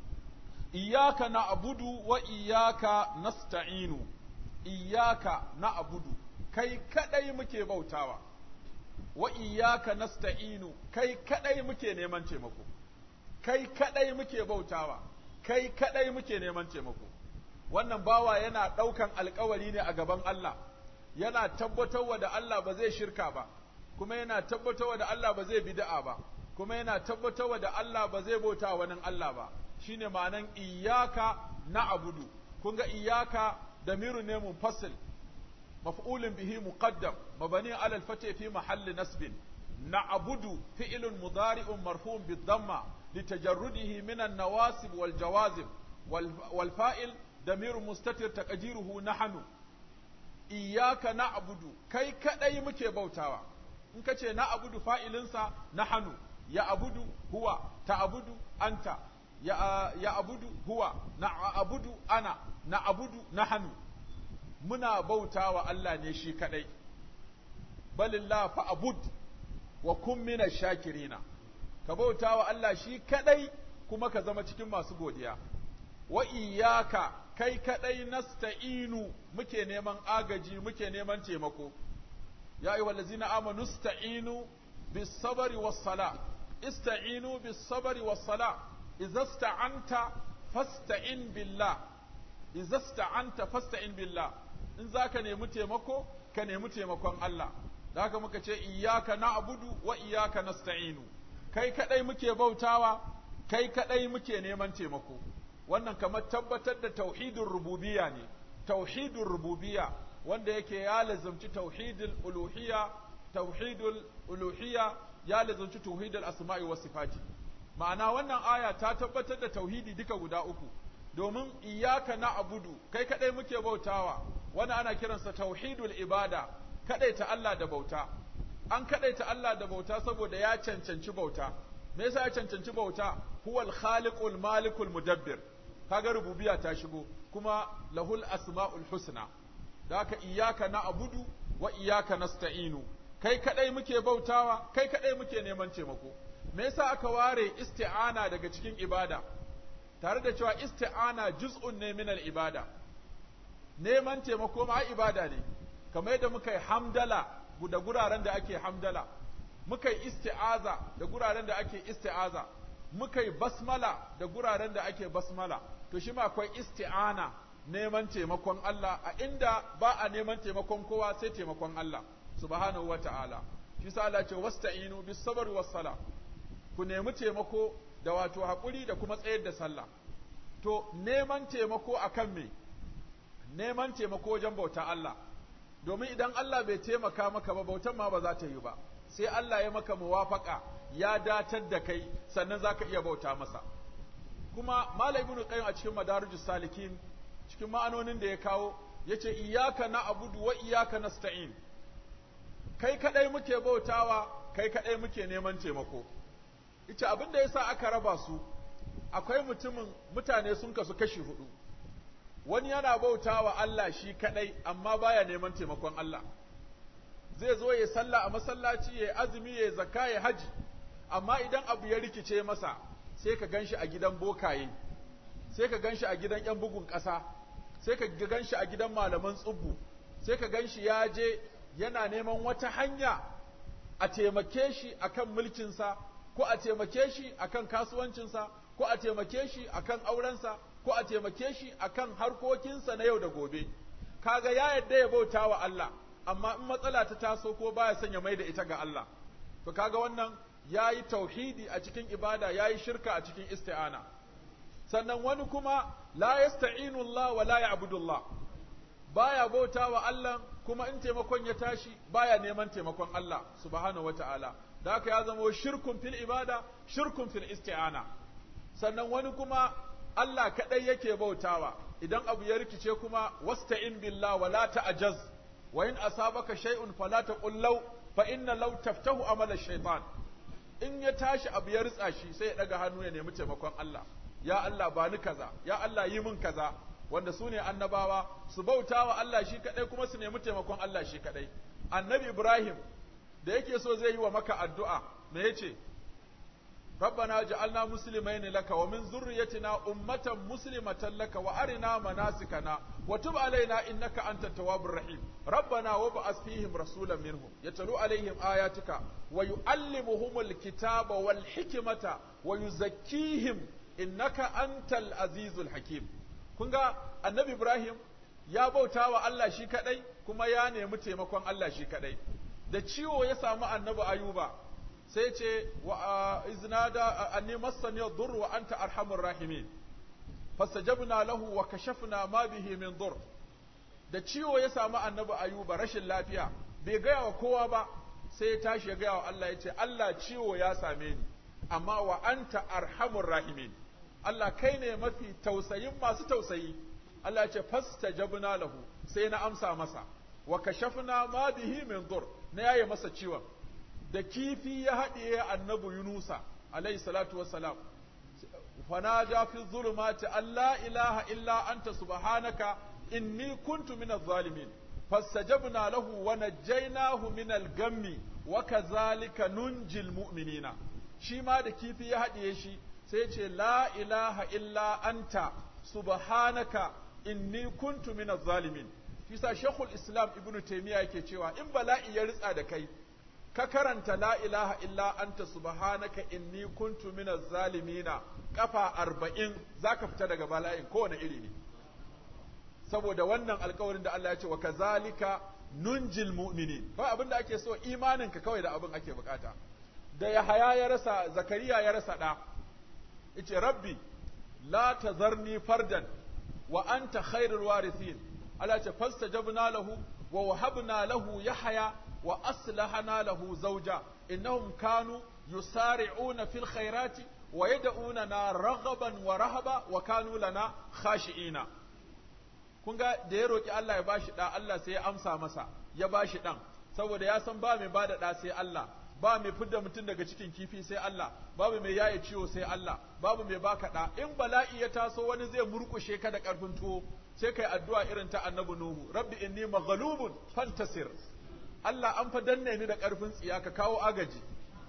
iyyaka na'budu wa iyyaka nasta'inu iyyaka na'budu kai kadai muke bautawa wa iyyaka nasta'inu kai kadai muke neman taimako kai kadai muke bautawa kai kadai muke neman taimako wannan bawa yana ɗaukan alkawari ne a gaban Allah yana tabbatarwa da Allah ba zai shirka ba kuma yana tabbatarwa da Allah ba zai bid'a ba kuma yana tabbatarwa da Allah ba zai bauta wani Allah ba shine ma'anan iyyaka na'budu kun ga iyyaka damiru ne munfasil maf'ulun bihi muqaddam mabani ala al-fath fi mahalli nasbin na'budu fi'lun mudari'un marfu'un bid-damma litajarrudihi min an-nawasib wal jawazim wal fa'il دمير مستتر تقديره نحن إياك نعبد كي كدai muke bautawa in kace na abudu fa'ilinsa nahanu ya abudu huwa ta abudu anta ya ya abudu huwa na abudu ana na abudu nahanu muna bautawa Allah ne shi kadai balillah fa abud wa kun mina shakirina ka bautawa Allah shi kadai kuma ka zama cikin masu godiya wa iyyaka kai kadai nasta'inu muke neman agaji muke neman taimako ya ayyuhal ladzina amanu sta'inu bis sabri was sala ista'inu bis sabri was sala idza sta'anta fasta'in billah idza sta'anta fasta'in billah in zaka nemi taimako ka nemi taimakon Allah da haka muka ce iyyaka na'budu wa iyyaka nasta'inu kai kadai muke bautawa kai kadai muke neman taimako wannan kamar tabbatar da tauhidin rububiyya ne tauhidin rububiyya wanda yake ya lazumci tauhidul uluhiyya tauhidul uluhiyya ya lazumci tauhidul asma'i was sifati ma'ana wannan aya ta tabbatar da tauhidi duka guda uku domin iyyaka na'budu kai kadai muke bautawa wannan ana kiransa tauhidul ibada kadaita Allah da bauta an kadaita Allah da bauta saboda ya cancanci bauta me yasa ya cancanci bauta huwal khaliqul malikul mudabbir kaga rububiyya ta shigo kuma lahul asmaul husna da haka iyyaka na'budu wa iyyaka nasta'inu kai kadai muke bautawa kai kadai muke neman taimako me yasa aka ware isti'ana daga cikin ibada tare da cewa isti'ana juz'un ne min ibada neman taimako ma ibada ne kamar yadda muka yi hamdala da guraren da ake hamdala muka yi isti'aza da guraren da ake isti'aza muka yi basmala da guraren da ake basmala to shi ma akwai isti'ana neman taimakon Allah a inda ba a neman taimakon kowa sai taimakon Allah subhanahu wata'ala shi sa Allah ce wasta'inu bis sabr was sala ku nemi taimako da wato hakuri da kuma tsayar da sallah to neman taimako akan me neman taimako wajen bauta Allah domin idan Allah bai taimaka maka ba bautan ma ba za ta yi ba sai Allah ya maka muwafaka ya datar da kai sannan zaka iya bauta masa kuma Malam Ibn Qayyim a cikin Madarijus Salikin cikin ma'anonin da ya kawo yace iyyaka na'budu wa iyyaka nasta'in kai kadai muke bautawa kai kadai muke neman taimako ita abin da yasa aka raba su akwai mutumin mutane sun kasu kashi hudu wani yana bautawa Allah shi kadai amma baya neman taimakon Allah zai zo ya sallah a masallaci ya azumi ya zakka ya haji amma idan abu ya rikice masa sai ka ganshi a gidan bokaye sai ka ganshi a gidan yan bugun ƙasa sai ka ganshi a gidan malaman tsubbu sai ka ganshi ya je yana neman wata hanya a taimake shi akan mulkinsa ko a taimake shi akan kasuwancinsa ko a taimake shi akan aurensa ko a taimake shi akan harkokinsa na yau da gobe kaga ya yadda ya bauta wa Allah amma in matsala ta taso ko baya son ya mai da ita ga Allah to kaga wannan yayi tauhidi a cikin ibada yayi shirka a cikin isti'ana sannan wani kuma la yasta'inu Allah wa la ya'budu Allah baya bauta wa Allah kuma in taimakon ya tashi baya neman taimakon Allah subhanahu wata'ala da haka ya zama shirkun fil ibada shirkun fil isti'ana sannan wani kuma Allah kadai yake bautawa idan abu ya rikice kuma wasta'in billah wa la ta'jaz wa in asabaka shay'un fala taqul law fa inna law taftahu amala shaytan in ya tashi abu ya ritsa shi sai ya daga hannu ya nemi taimakon Allah ya Allah ba ni kaza ya Allah yi min kaza wanda su ne annabawa su bauta wa Allah shi kadai kuma su nemi taimakon Allah shi kadai annabi Ibrahim da yake so zai yi wa maka addu'a me yace ربنا جعلنا مسلمين لك ومن ذريتنا أمة مسلمة لك وأرنا مناسكنا وتب علينا إنك أنت التواب الرحيم ربنا وابعث فيهم رسولا منهم يتلو عليهم آياتك ويعلمهم الكتاب والحكمة ويزكيهم إنك أنت العزيز الحكيم kun ga annabi Ibrahim ya bauta wa Allah shi kadai kuma ya nemi taimakon Allah shi kadai da ciwo ya samu annabi Ayuba sai ce wa iznada anni massani dur wa anta arhamur rahimin fastajabna lahu wa kashafna ma bihi min dur da ciwo ya samu annabi Ayuba rashin lafiya bai gaya wa kowa ba sai ya tashi ya gaya wa Allah ya ce Allah ciwo ya same ni amma wa anta arhamur rahimin Allah kai ne mafi tausayin masu tausayi Allah ce fastajabna lahu sai na amsa masa wa kashafna ma bihi min dur na yaye masa ciwon da kifi ya haɗiye annabi Yunusa alayhi salatu wassalam fanada fi zulumati alla ilaha illa anta subhanaka inni kuntu minaz zalimin fastajabna lahu wa najjaynahu minal gammi wa kazalika nunjil mu'minina shi ma da kifi ya haɗiye shi sai ce la ilaha illa anta subhanaka inni kuntu minaz zalimin fisa shekul islam ibnu taymiya yake cewa in bala'i ya ritsa da kai ka karanta la ilaha illa anta subhanaka inni kuntu minaz zalimina kafa arba'in zaka fita daga bala'in kowane iri ne saboda wannan alkawarin da Allah ya ce wa kazalika nunjil mu'minin ba abin da ake so imaninka kawai da abin ake bukata da Yahaya ya rasa Zakariya ya rasa da yace rabbi la tazarni fardan wa anta khairul warithin Allah ce fastajabna lahu wa wahabna lahu yahya wa aslahana lahu zawja innahum kanu yusari'una fil khairati wa yad'unana raghaban wa rahaba wa kanu lana khashi'ina kun ga da ya roki Allah ya bashi da Allah sai ya amsa masa ya bashi dan saboda ya san ba mai bada da sai Allah ba mai fidda mutum daga cikin kifi sai Allah babu mai yaye ciwo sai Allah babu mai baka da in bala'i ya taso wani zai murkushe ka da karfin tuwo sai kai addu'a irin ta annabi Nuhu rabbi inni maghlubun fantasir Allah an fa danne ni da karfin tsiya ka kawo agaji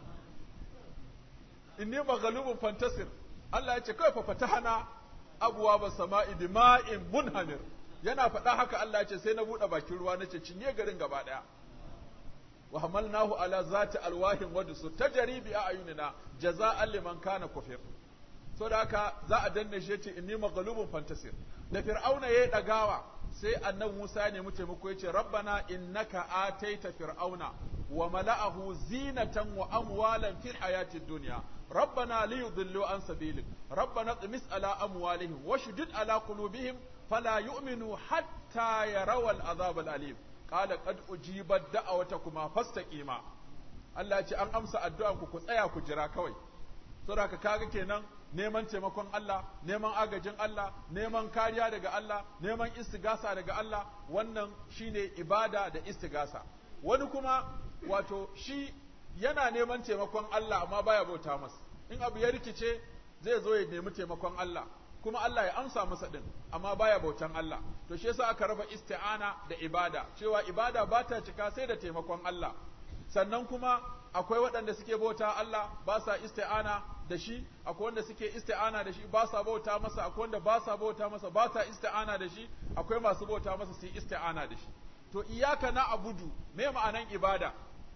inni maghlubun fantasir Allah ya ce kai fa fatahana abuwa ba sama'i bima'in munhamir yana faɗa haka Allah ya ce sai na buɗe bakin ruwa nace cinye garin gaba ɗaya wa hamalnahu ala zati alwahin wa dusur tajri bi ayunina jaza'an liman kana kufir so da haka za a danne shi yace inni maghlubun fantasir da fir'auna yayi dagawa sai annabi Musa ya nemi taimako yace rabbana innaka ataita fir'auna wa mala'ahu zinatan wa amwalan fil hayatid dunya ربنا ليضلوا عن سبيلك ربنا اطمس على أموالهم وشدد على قلوبهم فلا يؤمنوا حتى يروا العذاب الأليم قال قد أجيبت دعوتكما فاستقيما Allah ya ce an amsa addu'anku ku tsaya ku jira kawai saboda ka kaga kenan neman taimakon Allah neman agajin Allah neman kariya daga Allah neman istigasa daga Allah wannan shine ibada da istigasa wani kuma wato shi yana neman taimakon Allah amma baya bauta masa in abu ya rikice zai zo ya nemi taimakon Allah kuma Allah ya amsa masa din amma baya bautan Allah to shi yasa aka raba isti'ana da ibada cewa ibada ba ta cika sai da taimakon Allah sannan kuma akwai waɗanda suke bauta Allah ba sa isti'ana da shi akwai wanda suke isti'ana da shi ba sa bauta masa akwai wanda ba sa bauta masa ba sa isti'ana da shi akwai masu bauta masa su yi isti'ana da shi to iyaka na abudu me ma'anan ibada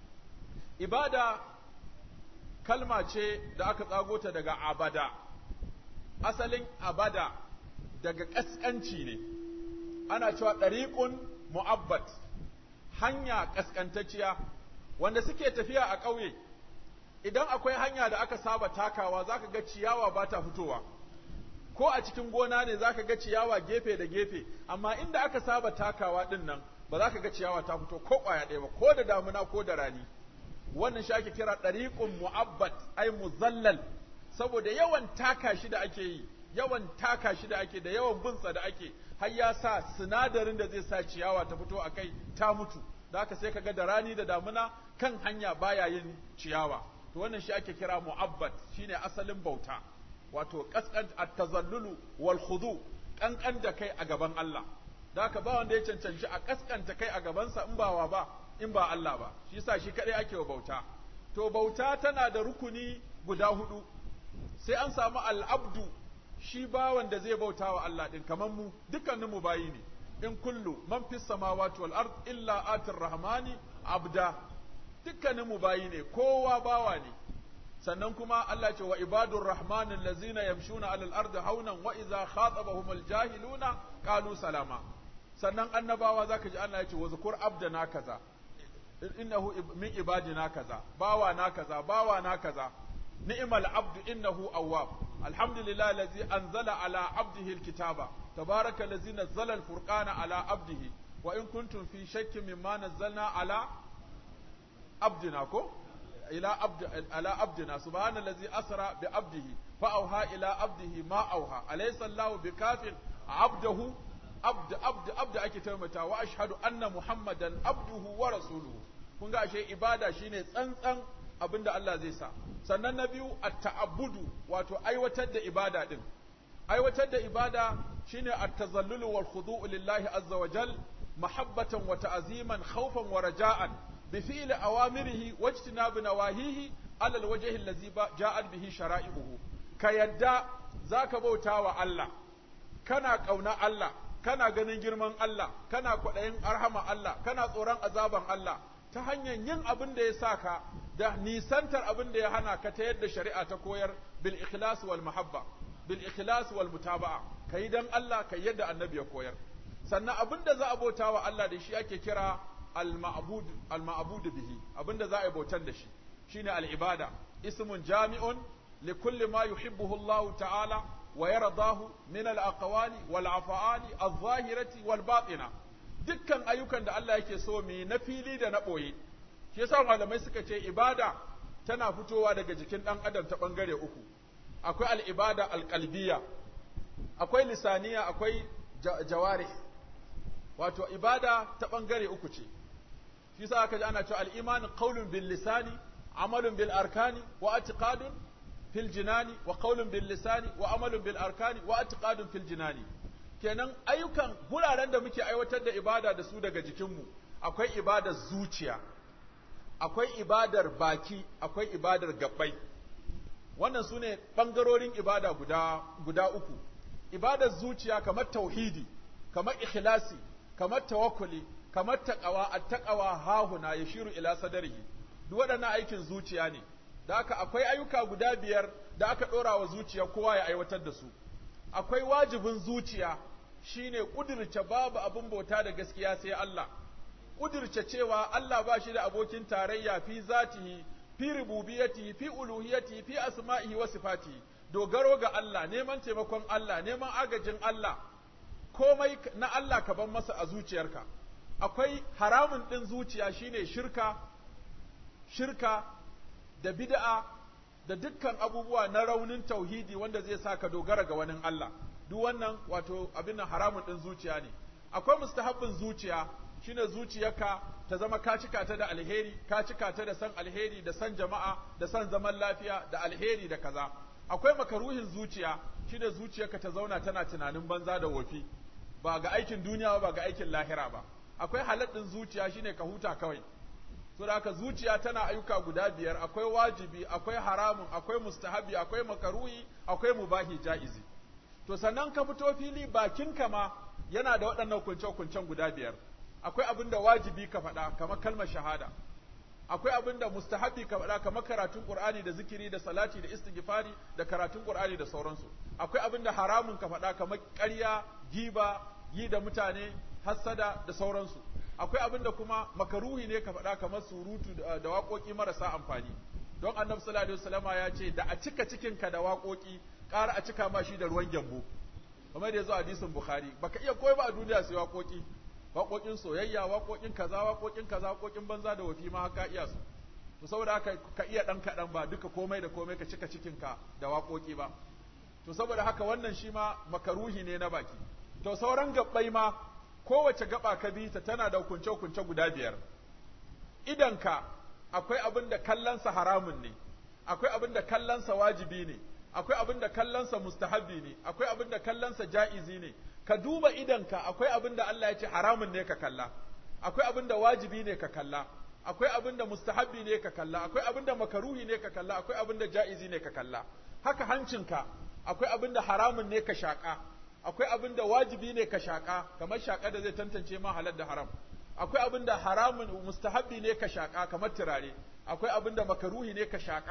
ibada kalma ce da aka tsago ta daga abada asalin abada daga ƙasƙanci ne ana cewa ɗariƙun mu'abbat hanya ƙasƙantacciya wanda suke tafiya a ƙauye idan akwai hanya da aka saba takawa zaka ga ciyawa ba ta fitowa ko a cikin gona ne zaka ga ciyawa gefe da gefe amma inda aka saba takawa ɗin nan ba za ka ga ciyawa ta fito ko ƙwaya ɗaya ba ko da damuna ko da rani wannan shi ake kira ɗariƙun mu'abbat ai muzallal saboda yawan taka shi da ake yi yawan taka shi da ake da yawan binsa da ake har ya sa sinadarin da zai sa ciyawa ta fito a kai ta mutu da haka sai kaga da rani da damuna kan hanya baya yin ciyawa to wannan shi ake kira mu'abbat shine asalin bauta wato kaskan at-tazallulu wal khudu kankan da kai a gaban Allah da haka ba wanda ya cancanci a kaskanta kai a gabansa in ba wa ba in ba Allah ba shi yasa shi kadai ake wa bauta to bauta tana da rukuni guda hudu sai an samu al'abdu shi bawan da zai bauta wa Allah din kamar mu dukkanin mu bayi ne in kullu man fis samawati wal ard illa atir rahmani abda dukkanin mu bayi ne kowa bawa ne sannan kuma Allah ce wa ibadur rahmanin lazina yamshuna alal ardi haunan wa idza khatabahumul jahiluna qalu salama sannan annabawa zaka ji Allah ya ce wa zukur abdana kaza innahu min ibadina kaza bawa na kaza bawa na kaza ni'mal abdu innahu awwab alhamdulillah allazi anzala ala abdihi alkitaba tabaraka allazi nazzala alfurqana ala abdihi wa in kuntum fi shakkin mimma nazzalna ala abdina ko ila abd ala abdina subhanallazi asra bi abdihi fa auha ila abdihi ma auha alaysa allah bikafin abdahu abd abd abd ake taimata wa ashhadu anna muhammadan abduhu wa rasuluhu kun ga ashe ibada shine tsantsan abinda Allah zai sa sannan na biyu at-ta'abbudu wato aiwatar da ibada din aiwatar da ibada shine at-tazallulu wal khudu'u lillahi azza wa jal mahabbatan wa ta'ziman khawfan wa raja'an bi fi'li awamirihi wajtinabi nawahihi ala al-wajhi allazi ja'at bihi shara'i'uhu ka yadda zaka bauta wa Allah kana kauna Allah kana ganin girman Allah kana kwaɗayin arhama Allah kana tsoron azaban Allah ta hanyar yin abin da ya sa ka da nisantar abin da ya hana ka ta yadda shari'a ta koyar bil ikhlas wal mahabba bil ikhlas wal mutaba'a kai dan Allah kai yadda annabi ya koyar sannan abin da za a bauta wa Allah da shi ake kira al ma'bud al ma'bud bihi abin da za a yi bautar da shi shine al ibada ismun jami'un li kulli ma yuhibbuhu Allah ta'ala wa yardahu min al aqwali wal af'ali adh-dhahirati wal batina dukkan ayyukan da Allah yake so mu na fili da na ɓoye shi yasa malamai suka ce ibada tana fitowa daga jikin ɗan adam ta ɓangare uku akwai al'ibada alƙalbiya akwai lisaniya akwai jawari wato ibada ta ɓangare uku ce shi yasa aka ji ana cewa al'imanin qaulun bil lisani amalun bil arkani wa atiqadun fil jinani wa qaulun bil lisani wa amalun bil arkani wa atiqadun fil jinani kenan ayyukan guraren da muke aiwatar da ibada da su daga jikinmu akwai ibadar zuciya akwai ibadar baki akwai ibadar gabbai wannan su ne ɓangarorin ibada guda, guda uku ibadar zuciya kamar tauhidi kamar ikhlasi kamar tawakkuli kamar taqawa at-taqawa hahuna yashiru ila sadarihi duk waɗannan aikin zuciya ne da haka akwai ayyuka guda biyar da aka ɗora wa zuciya kowa ya aiwatar da su akwai wajibin zuciya shine kudirce babu abin bauta da gaskiya sai Allah kudirce cewa Allah ba shi da abokin tarayya fi zatihi fi rububiyatihi fi uluhiyatihi fi asma'ihi wa sifatihi dogaro ga Allah neman taimakon Allah neman agajin Allah komai na Allah ka ban masa a zuciyarka akwai haramun din zuciya shine shirka shirka da bid'a da dukkan abubuwa na raunin tauhidi wanda zai sa ka dogara ga wani Allah duk wannan wato abin nan haramun din zuciya ne akwai mustahabbin zuciya shine zuciyarka ta zama ka cika ta da alheri ka cika ta da san alheri da san jama'a da san zaman lafiya da alheri da kaza akwai makaruhin zuciya shine zuciyarka ta zauna tana tunanin banza da wofi ba ga aikin duniya ba ga aikin lahira ba akwai haladdin zuciya shine ka huta kawai saboda haka zuciya tana ayyuka guda biyar akwai wajibi akwai haramun akwai mustahabi akwai makaruhi akwai mubahi jaizi to sannan ka fito fili bakinka ma yana da waɗannan kunce-kuncen guda biyar akwai abin da wajibi ka faɗa kamar kalmar shahada akwai abin da mustahabi ka faɗa kamar karatun qur'ani da zikiri da salati da istighfari da karatun qur'ani da sauransu akwai abin da haramun ka faɗa kamar ƙarya giba yi da mutane hassada da sauransu akwai abin da kuma makaruhi ne ka faɗa kamar surutu da waƙoƙi marasa amfani don annabi sallallahu alaihi wasallama ya ce da a cika cikinka da waƙoƙi ƙara a cika ma shi da ruwan gyambo kamar da ya zo hadisin bukhari baka iya koyi ba a duniya sai waƙoƙi waƙoƙin soyayya waƙoƙin kaza waƙoƙin kaza waƙoƙin banza da wafi ma haka iya su to saboda haka ka iya ɗan kaɗan ba duka komai da komai ka cika cikinka da waƙoƙi ba to saboda haka wannan shi ma makaruhi ne na baki to sauran gabbai ma kowace gaba ka bi ta tana da hukunce-hukunce guda biyar idanka akwai abin da kallonsa haramun ne akwai abin da kallonsa wajibi ne akwai abin da kallonsa mustahabi ne akwai abin da kallonsa ja'izi ne ka duba idanka akwai abin da Allah ya ce haramun ne ka kalla akwai abin da wajibi ne ka kalla akwai abin da mustahabi ne ka kalla akwai abin da makaruhi ne ka kalla akwai abin da ja'izi ne ka kalla haka hancinka akwai abin da haramun ne ka shaƙa akwai abin da wajibi ne ka shaƙa kamar shaƙa da zai tantance ma halal da haram akwai abin da haramun mustahabbi ne ka shaƙa kamar turare akwai abin da makaruhi ne ka shaƙa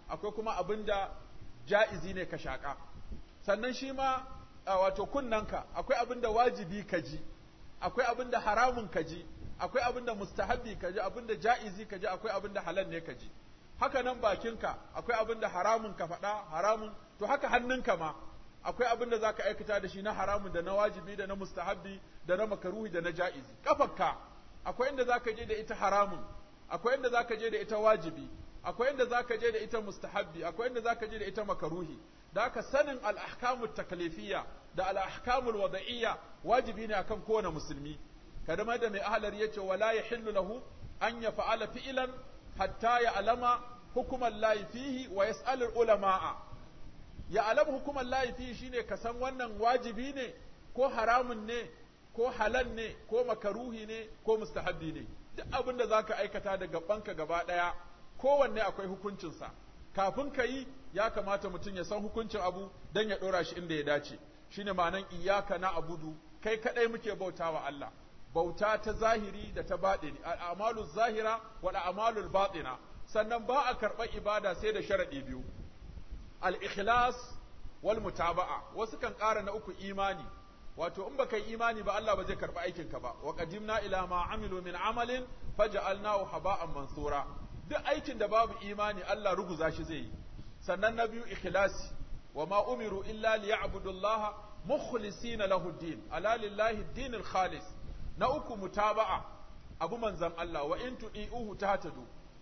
akwai kuma abin da ja'izi ne ka shaƙa sannan shi ma wato kunnanka akwai abin da wajibi ka ji akwai abin da haramun ka ji akwai abin da mustahabbi ka ji abin da ja'izi ka ji akwai abin da halal ne ka ji haka nan bakinka akwai abin da haramun ka faɗa haramun to haka hannunka ma akwai abin da zaka aikata da shi na haramun da na wajibi da na mustahabbi da na makaruhi da na ja'izi kafarka akwai inda zaka je da ita haramun akwai inda zaka je da ita wajibi akwai inda zaka je da ita mustahabbi akwai inda zaka je da ita makaruhi da haka sanin al-ahkamut taklifiyya da al-ahkamul wada'iyya wajibi ne akan kowane musulmi kadama da mai ahlar yace wala yahillu lahu an yaf'ala fi'lan hatta ya alama hukuman layi fihi wa yas'alul ulama'a ya alama hukuman layi fihi shine ka san wannan wajibi ne ko haramun ne ko halal ne ko makaruhi ne ko mustahabbi ne duk abin da zaka aikata da gabanka gaba daya kowanne akwai hukuncinsa kafin ka yi ya kamata mutum ya san hukuncin abu dan ya dora shi inda ya dace shine ma'anan iyyaka na abudu kai kadai muke bautawa Allah bauta ta zahiri da ta baɗini al'amalu zahira wa al'amalu baɗina sannan ba a karɓar ibada sai da sharaɗi biyu al-ikhlas wal mutaba'a wasu kan ƙara na uku imani wato in baka yi imani ba Allah ba zai karɓi aikin ka ba wa qadimna ila ma amilu min amalin faj'alnahu haba'an mansura duk aikin da babu imani Allah ruguza shi zai yi sannan na biyu ikhlasi wa ma umiru illa liya'budullaha mukhlisina lahu din ala lillahi dinil khalis na uku mutaba'a abu manzan Allah wa in tudi'uhu tahtadu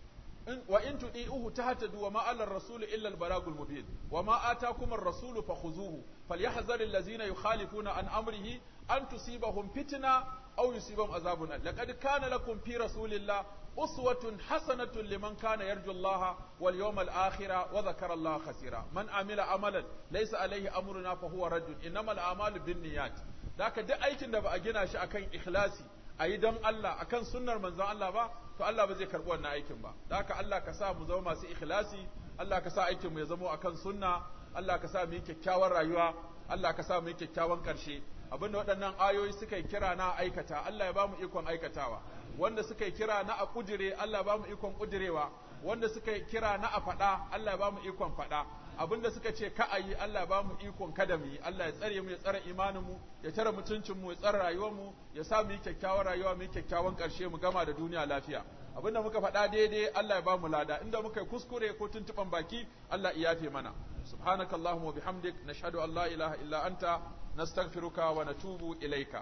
wa in tudi'uhu tahtadu wa ma 'ala ar-rasul illa al-balagul mubin wa ma atakum ar-rasul fakhuzuhu falyahzar allazina yukhalifuna an amrihi an tusibahum fitna aw yusibahum azabun laqad kana lakum fi rasulillah uswatun hasanatun liman kana yarju Allah wal yawmal akhir wa dhakara Allah khasira man amila amalan laysa alayhi amruna fa huwa raddun innamal a'malu binniyat Daka duk aikin da ba a gina shi akan ikhlasi a yi don Allah akan sunnar manzon Allah ba to Allah ba zai karɓi wannan aikin ba Daka Allah ka sa mu zama masu ikhlasi Allah ka sa aikin mu ya zama akan sunna Allah ka sa mu yi kyakkyawan rayuwa Allah ka sa mu yi kyakkyawan ƙarshe abinda waɗannan ayoyi suka yi kira na aikata Allah ya ba mu ikon aikatawa wanda suka yi kira na a kudire Allah ya ba mu ikon kudirewa wanda suka yi kira na a faɗa Allah ya ba mu ikon faɗa abinda suka ce ka a yi Allah ya ba mu ikon kada mu yi Allah ya tsare mu ya tsare imanin mu ya tare mutuncin mu ya tsare rayuwar mu ya sa mu yi kyakkyawan rayuwa mu yi kyakkyawan ƙarshe mu gama da duniya lafiya abinda muka faɗa daidai Allah ya ba mu lada inda muka yi kuskure ko tuntuɓan baki Allah ya yafe mana subhanakallahumma wa bihamdik nashhadu an la ilaha illa anta nastaghfiruka wa natubu ilaika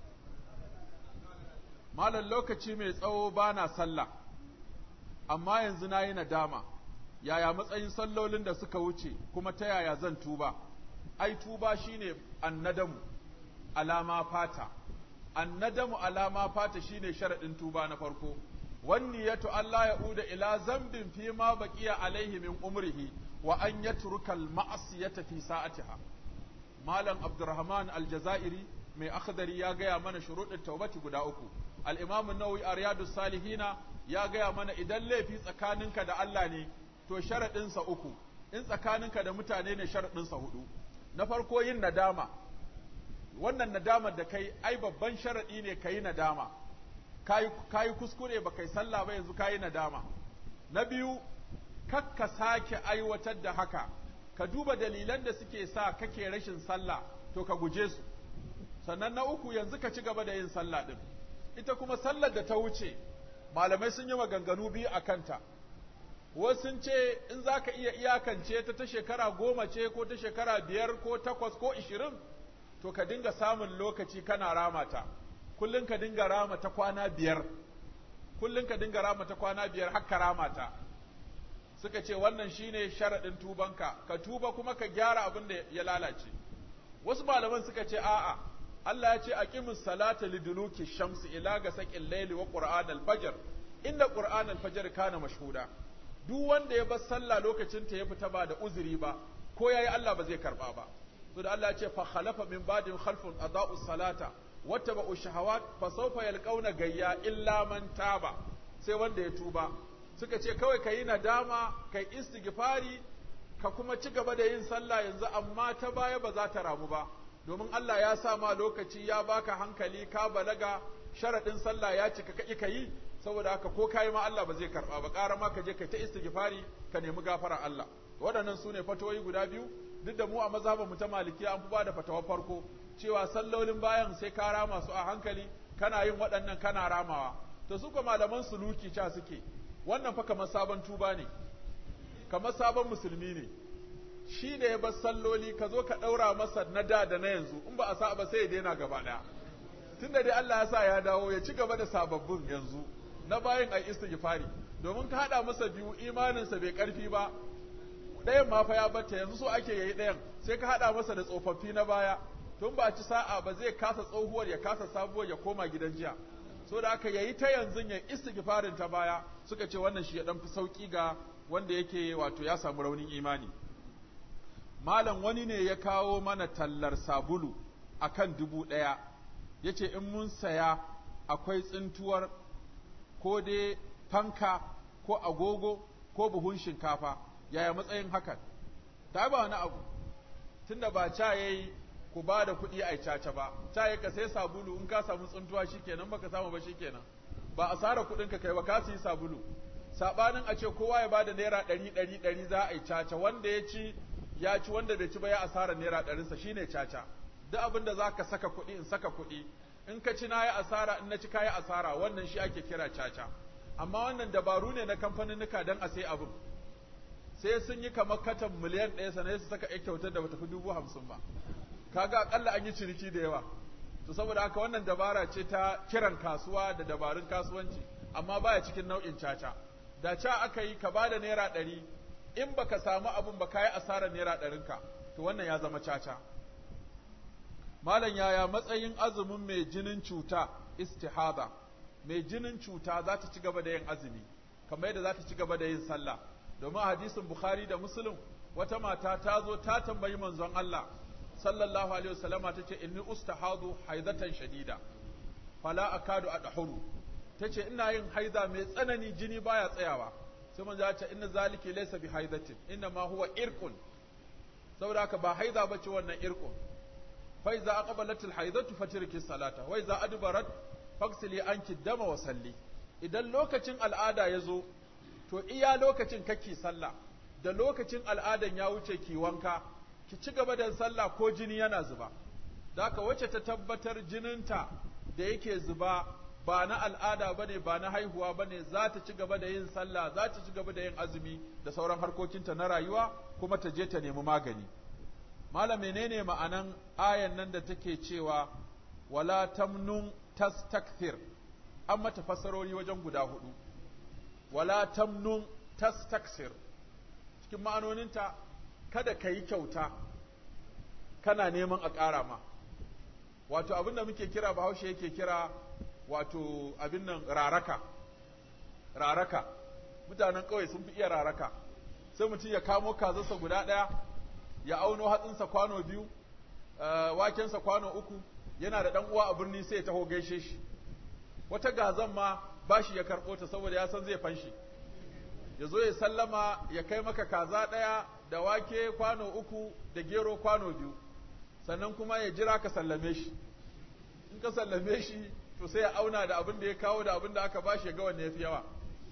malam lokaci mai tsawo bana sallah amma yanzu nayi nadama yaya matsayin sallolin da suka wuce kuma ta yaya zan tuba ai tuba shine annadamu alama fata annadamu alama fata shine sharadin tuba na farko wanniyatu Allah ya uda ila zambin fi ma baqiya alaihi min umrihi wa an yatruka al-ma'siyata fi sa'atiha malam abdurrahman al-jazairi mai akhdari ya gaya mana shuruɗin taubati guda uku al-imam an-nawawi a riyadus salihina ya gaya mana idan laifi tsakaninka da Allah ne to sharaɗinsa uku in tsakaninka da mutane ne sharaɗinsa hudu na farko yin nadama wannan nadamar da kai ai babban sharaɗi ne ka yi nadama ka yi kuskure ba kai sallah ba yanzu ka yi nadama na biyu kakka sake aiwatar da haka ka duba dalilan da suke sa kake rashin sallah to ka guje su sannan na uku yanzu ka ci gaba da yin sallah din ita kuma sallar da ta wuce malamai sun yi maganganu biyu a kanta wasu sun ce in za ka iya iyakance ta ta shekara goma ce ko ta shekara biyar ko takwas ko ishirin to ka dinga samun lokaci kana ramata kullum ka dinga rama ta kwana biyar kullum ka dinga rama ta kwana biyar har ka ramata suka ce wannan shine sharaɗin tubanka ka tuba kuma ka gyara abin da ya lalace wasu malaman suka ce a'a Allah ya ce aqimus salata liduluki shamsi ila gasaqil layli wa qur'an al-fajr inda qur'an al-fajr kana mashhuda duk wanda ya bar sallah lokacin ta ya fita ba da uzuri ba ko yayi Allah ba zai karba ba to da Allah ya ce fa khalafa min ba'din khalfun adaa'u salata wattaba'u shahawat fa sawfa yalqauna gayya illa man taba sai wanda ya tuba suka ce kawai kayi nadama kai istighfari ka kuma ci gaba da yin sallah yanzu amma ta baya ba za ta ramu ba domin Allah ya sa ma lokaci ya baka hankali ka balaga sharadin sallah ya cika ka ka yi saboda haka ko kayi ma Allah ba zai karba ba ƙara ma ka je kai ta istighfari ka nemi gafara Allah waɗannan su ne fatawoyi guda biyu duk da mu a mazhabin mu ta malikiya an fi ba da fatawar farko cewa sallolin bayan sai ka rama su a hankali kana yin waɗannan kana ramawa to su ko malaman suluki ca suke wannan fa kamar sabon tuba ne kamar sabon musulmi ne shi da ya bar salloli ka zo ka ɗaura masa na da da na yanzu in ba a sa ba sai ya daina gaba ɗaya tunda dai Allah ya sa ya dawo ya ci gaba da sababbin yanzu na bayan ai istighfari domin ka haɗa masa biyu imaninsa bai ƙarfi ba ɗayan ma fa ya batta yanzu so ake yayi ɗayan sai ka haɗa masa da tsofaffi na baya tun ba ci sa'a ba zai kasa tsohuwar ya kasa sabuwar ya koma gidan jiya so da aka yayi ta yanzu ya istighfarin ta baya suka ce wannan shi ya dan fi sauki ga wanda yake wato ya samu raunin imani malam wani ne ya kawo mana tallar sabulu akan dubu ɗaya ya ce in mun saya akwai tsintuwar ko dai fanka ko agogo ko buhun shinkafa yaya matsayin hakan ta ba wani abu tunda ba ca yayi ku ba da kuɗi a caca ba ca yayi ka sai sabulu in ka samu tsintuwa shikenan baka samu ba shikenan ba asara kuɗin ka kai ba ka yi sabulu sabanin a ce kowa ya bada naira ɗari ɗari ɗari za a yi caca wanda ya ci ya ci wanda bai ci ba ya asara naira ɗarinsa shine caca duk abin da za ka saka kuɗi in saka kuɗi in ka ci na yi asara in na ci kayi asara wannan shi ake kira caca amma wannan dabaru ne na kamfaninnika don a sai abin sai sun yi kamar katan miliyan ɗaya sannan su saka kyautar da bata fi dubu hamsin ba kaga akalla an yi ciniki da yawa to saboda haka wannan dabara ce ta kiran kasuwa da dabarun kasuwanci amma baya cikin nau'in caca da ca aka yi ka bada naira ɗari in baka samu abun ba kayi asarar naira ɗarinka to wannan ya zama caca malam yaya matsayin azumin mai jinin cuta istihada mai jinin cuta za ta ci gaba da yin azumi kamar yadda za ta ci gaba da yin sallah domin hadisin bukhari da muslim wata mata ta zo ta tambayi manzon Allah sallallahu alaihi wasallama ta ce inni ustahadu haidatan shadida fala akadu adhuru ta ce ina yin haida mai tsanani jini baya tsayawa sai manzo ya ce inna zaliki laysa bi haidatin inna ma huwa irqun saboda haka ba haida bace wannan irqun fa iza aqbalat al haidatu fatirki salata wa iza adbarat fagsili anki dama wa salli idan lokacin al'ada ya zo to iya lokacin kake sallah da lokacin al'adan ya wuce ki wanka ki ci gaba da sallah ko jini yana zuba daka wacce ta tabbatar jininta da yake zuba ba na al'ada bane ba na haihuwa bane za ta ci gaba da yin sallah za ta ci gaba da yin azumi da sauran harkokinta na rayuwa kuma ta je ta nemi magani malam menene ma'anan ayan nan da take cewa wala tamnun tastakthir an mata fassarori wajen guda hudu wala tamnun tastaksir cikin ma'anoninta kada ka yi kyauta kana neman a ƙara ma wato abin da muke kira bahaushe yake kira wato abin nan raraka raraka mutanen ƙauye sun fi iya raraka sai mutum ya kamo kazarsa guda ɗaya ya auno hatsinsa kwano biyu wakensa kwano uku yana da ɗan uwa a birni sai ya taho gaishe shi wata gazan ma bashi ya karɓo ta saboda ya san zai fanshi ya zo ya sallama ya kai maka kaza ɗaya da wake kwano uku da gero kwano biyu sannan kuma ya jira ka sallame shi in ka sallame shi to sai ya auna da abin da ya kawo da abin da aka bashi ya ga wanne ya fi yawa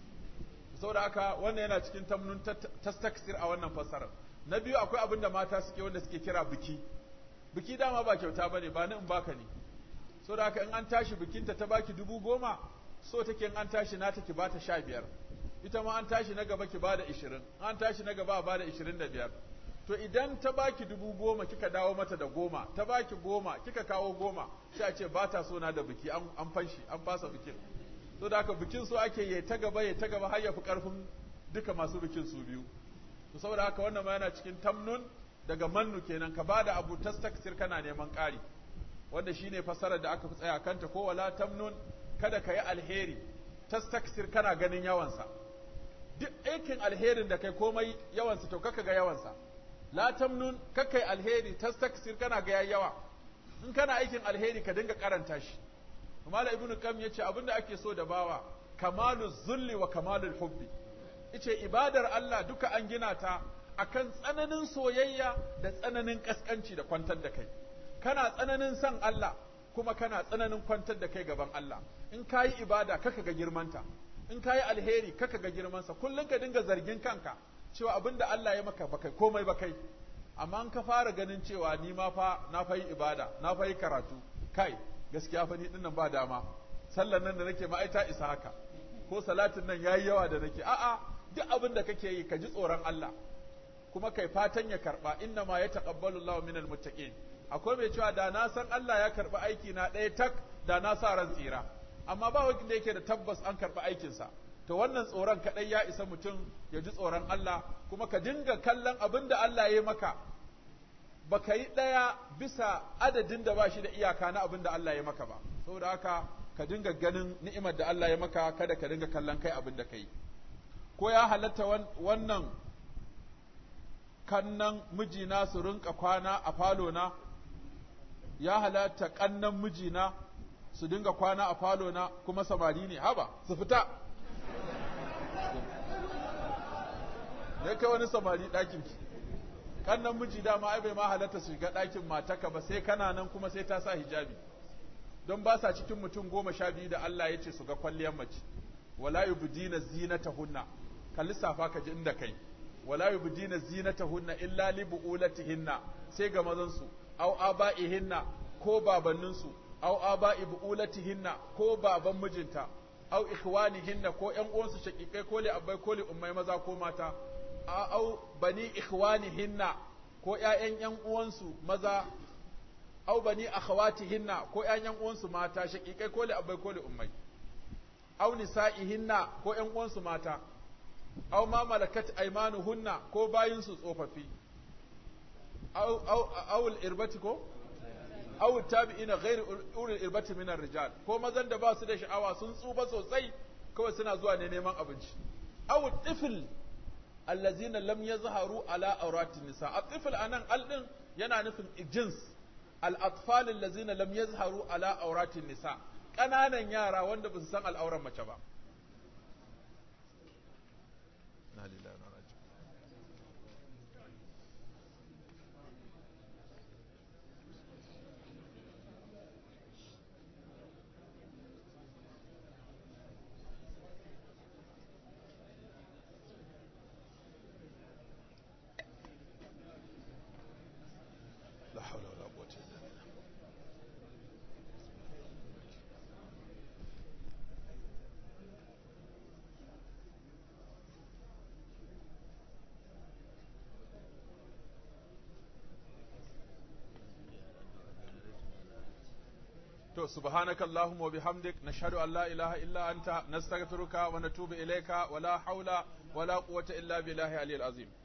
saboda haka wannan yana cikin tamnun tastaksir a wannan fassarar na biyu akwai abin da mata suke wanda suke kira biki biki dama ba kyauta bane ba ni in baka ne saboda haka in an tashi bikinta ta baki dubu goma so take in an tashi na take bata sha biyar ita ma an tashi na gaba ki bada ishirin an tashi na gaba a bada ishirin da biyar to idan ta baki dubu goma kika dawo mata da goma ta baki goma kika kawo goma sai a ce ba ta so na da biki an fanshi an fasa bikin so da haka bikin so ake yi ta gaba ya ta gaba har ya fi karfin duka masu bikin su biyu to saboda haka wannan ma yana cikin tamnun daga mannu kenan ka bada abu tastaksir kana neman ƙari wanda shine fasarar da aka fi tsaya kanta ko wala tamnun kada ka yi alheri tastaksir kana ganin yawansa duk aikin alherin da kai komai yawansa to kaka ga yawansa la tamnun kaka yi alheri tastaksir kana ga yawa in kana aikin alheri ka dinga karanta shi Mala ibnu Qam yace abinda ake so da bawa kamalu zulli wa kamalul hubbi yace ibadar Allah duka an gina ta akan tsananin soyayya da tsananin kaskanci da kwantar da kai kana tsananin san Allah kuma kana tsananin kwantar da kai gaban Allah in kayi ibada kaka ga girmanta in kayi alheri kaka ga girmansa kullum ka dinga zargin kanka cewa abinda Allah ya maka baka komai ba kai amma in ka fara ganin cewa ni ma fa na fa yi ibada na fa yi karatu kai gaskiya fa ni dinnan ba dama sallar nan da nake ma ai ta isa haka ko salatin nan yayi yawa da nake a'a duk abin da kake yi ka ji tsoron Allah kuma kai fatan ya karba inna ma yataqabbalu Allahu minal muttaqin akwai mai cewa da na san Allah ya karba aiki na ɗaya tak da na sa ran tsira amma ba wanda yake da tabbas an karba aikin sa to wannan tsoron kadai ya isa mutum ya ji tsoron Allah kuma ka dinga kallon abin da Allah ya yi maka baka yi ɗaya bisa adadin da ba shi da iyaka na abin da Allah ya maka ba saboda haka ka dinga ganin ni'imar da Allah ya maka kada ka dinga kallon kai abin da kai ko ya halatta wannan kannan mijina su rinka kwana a falo na ya halatta kannan mijina su dinga kwana a falo na kuma samari ne haba su fita ne kai wani samari ɗakin ki kannan miji dama ai bai ma halatta su shiga ɗakin mataka ba sai kana nan kuma sai ta sa hijabi don ba sa cikin mutum goma sha biyu da Allah ya ce su ga kwalliyar mace wala yubdina zinatahunna ka lissafa ka ji inda kai wala yubdina zinatahunna illa li buulatihinna sai ga mazan su aw aba'ihinna ko babannin su aw aba'i buulatihinna ko baban mijinta aw ikhwanihinna ko ƴan uwansu shakikai ko li abbai ko li ummai maza ko mata aw bani ikhwanihinna ko ƴaƴan ƴan uwansu maza aw bani akhawatihinna ko ƴaƴan uwansu mata shakikai ko li abbai ko li ummai aw nisa'ihinna ko ƴan uwansu mata aw ma malakat aymanuhunna ko bayinsu tsofaffi aw aw aw al-irbati ko aw tabi'ina ghairu ulul irbati min rijal ko mazan da ba su da sha'awa sun tsufa sosai kawai suna zuwa ne neman abinci aw tifl allazina lam yazharu ala awratin nisa at-tifl anan al din yana nufin jins al-atfal allazina lam yazharu ala awratin nisa ƙananan yara wanda ba su san al'auran mace ba to subhanaka allahumma wa bihamdik nashhadu an la ilaha illa anta nastaghfiruka wa natubu ilayka wa la hawla wa la quwwata illa billahi aliyyil azim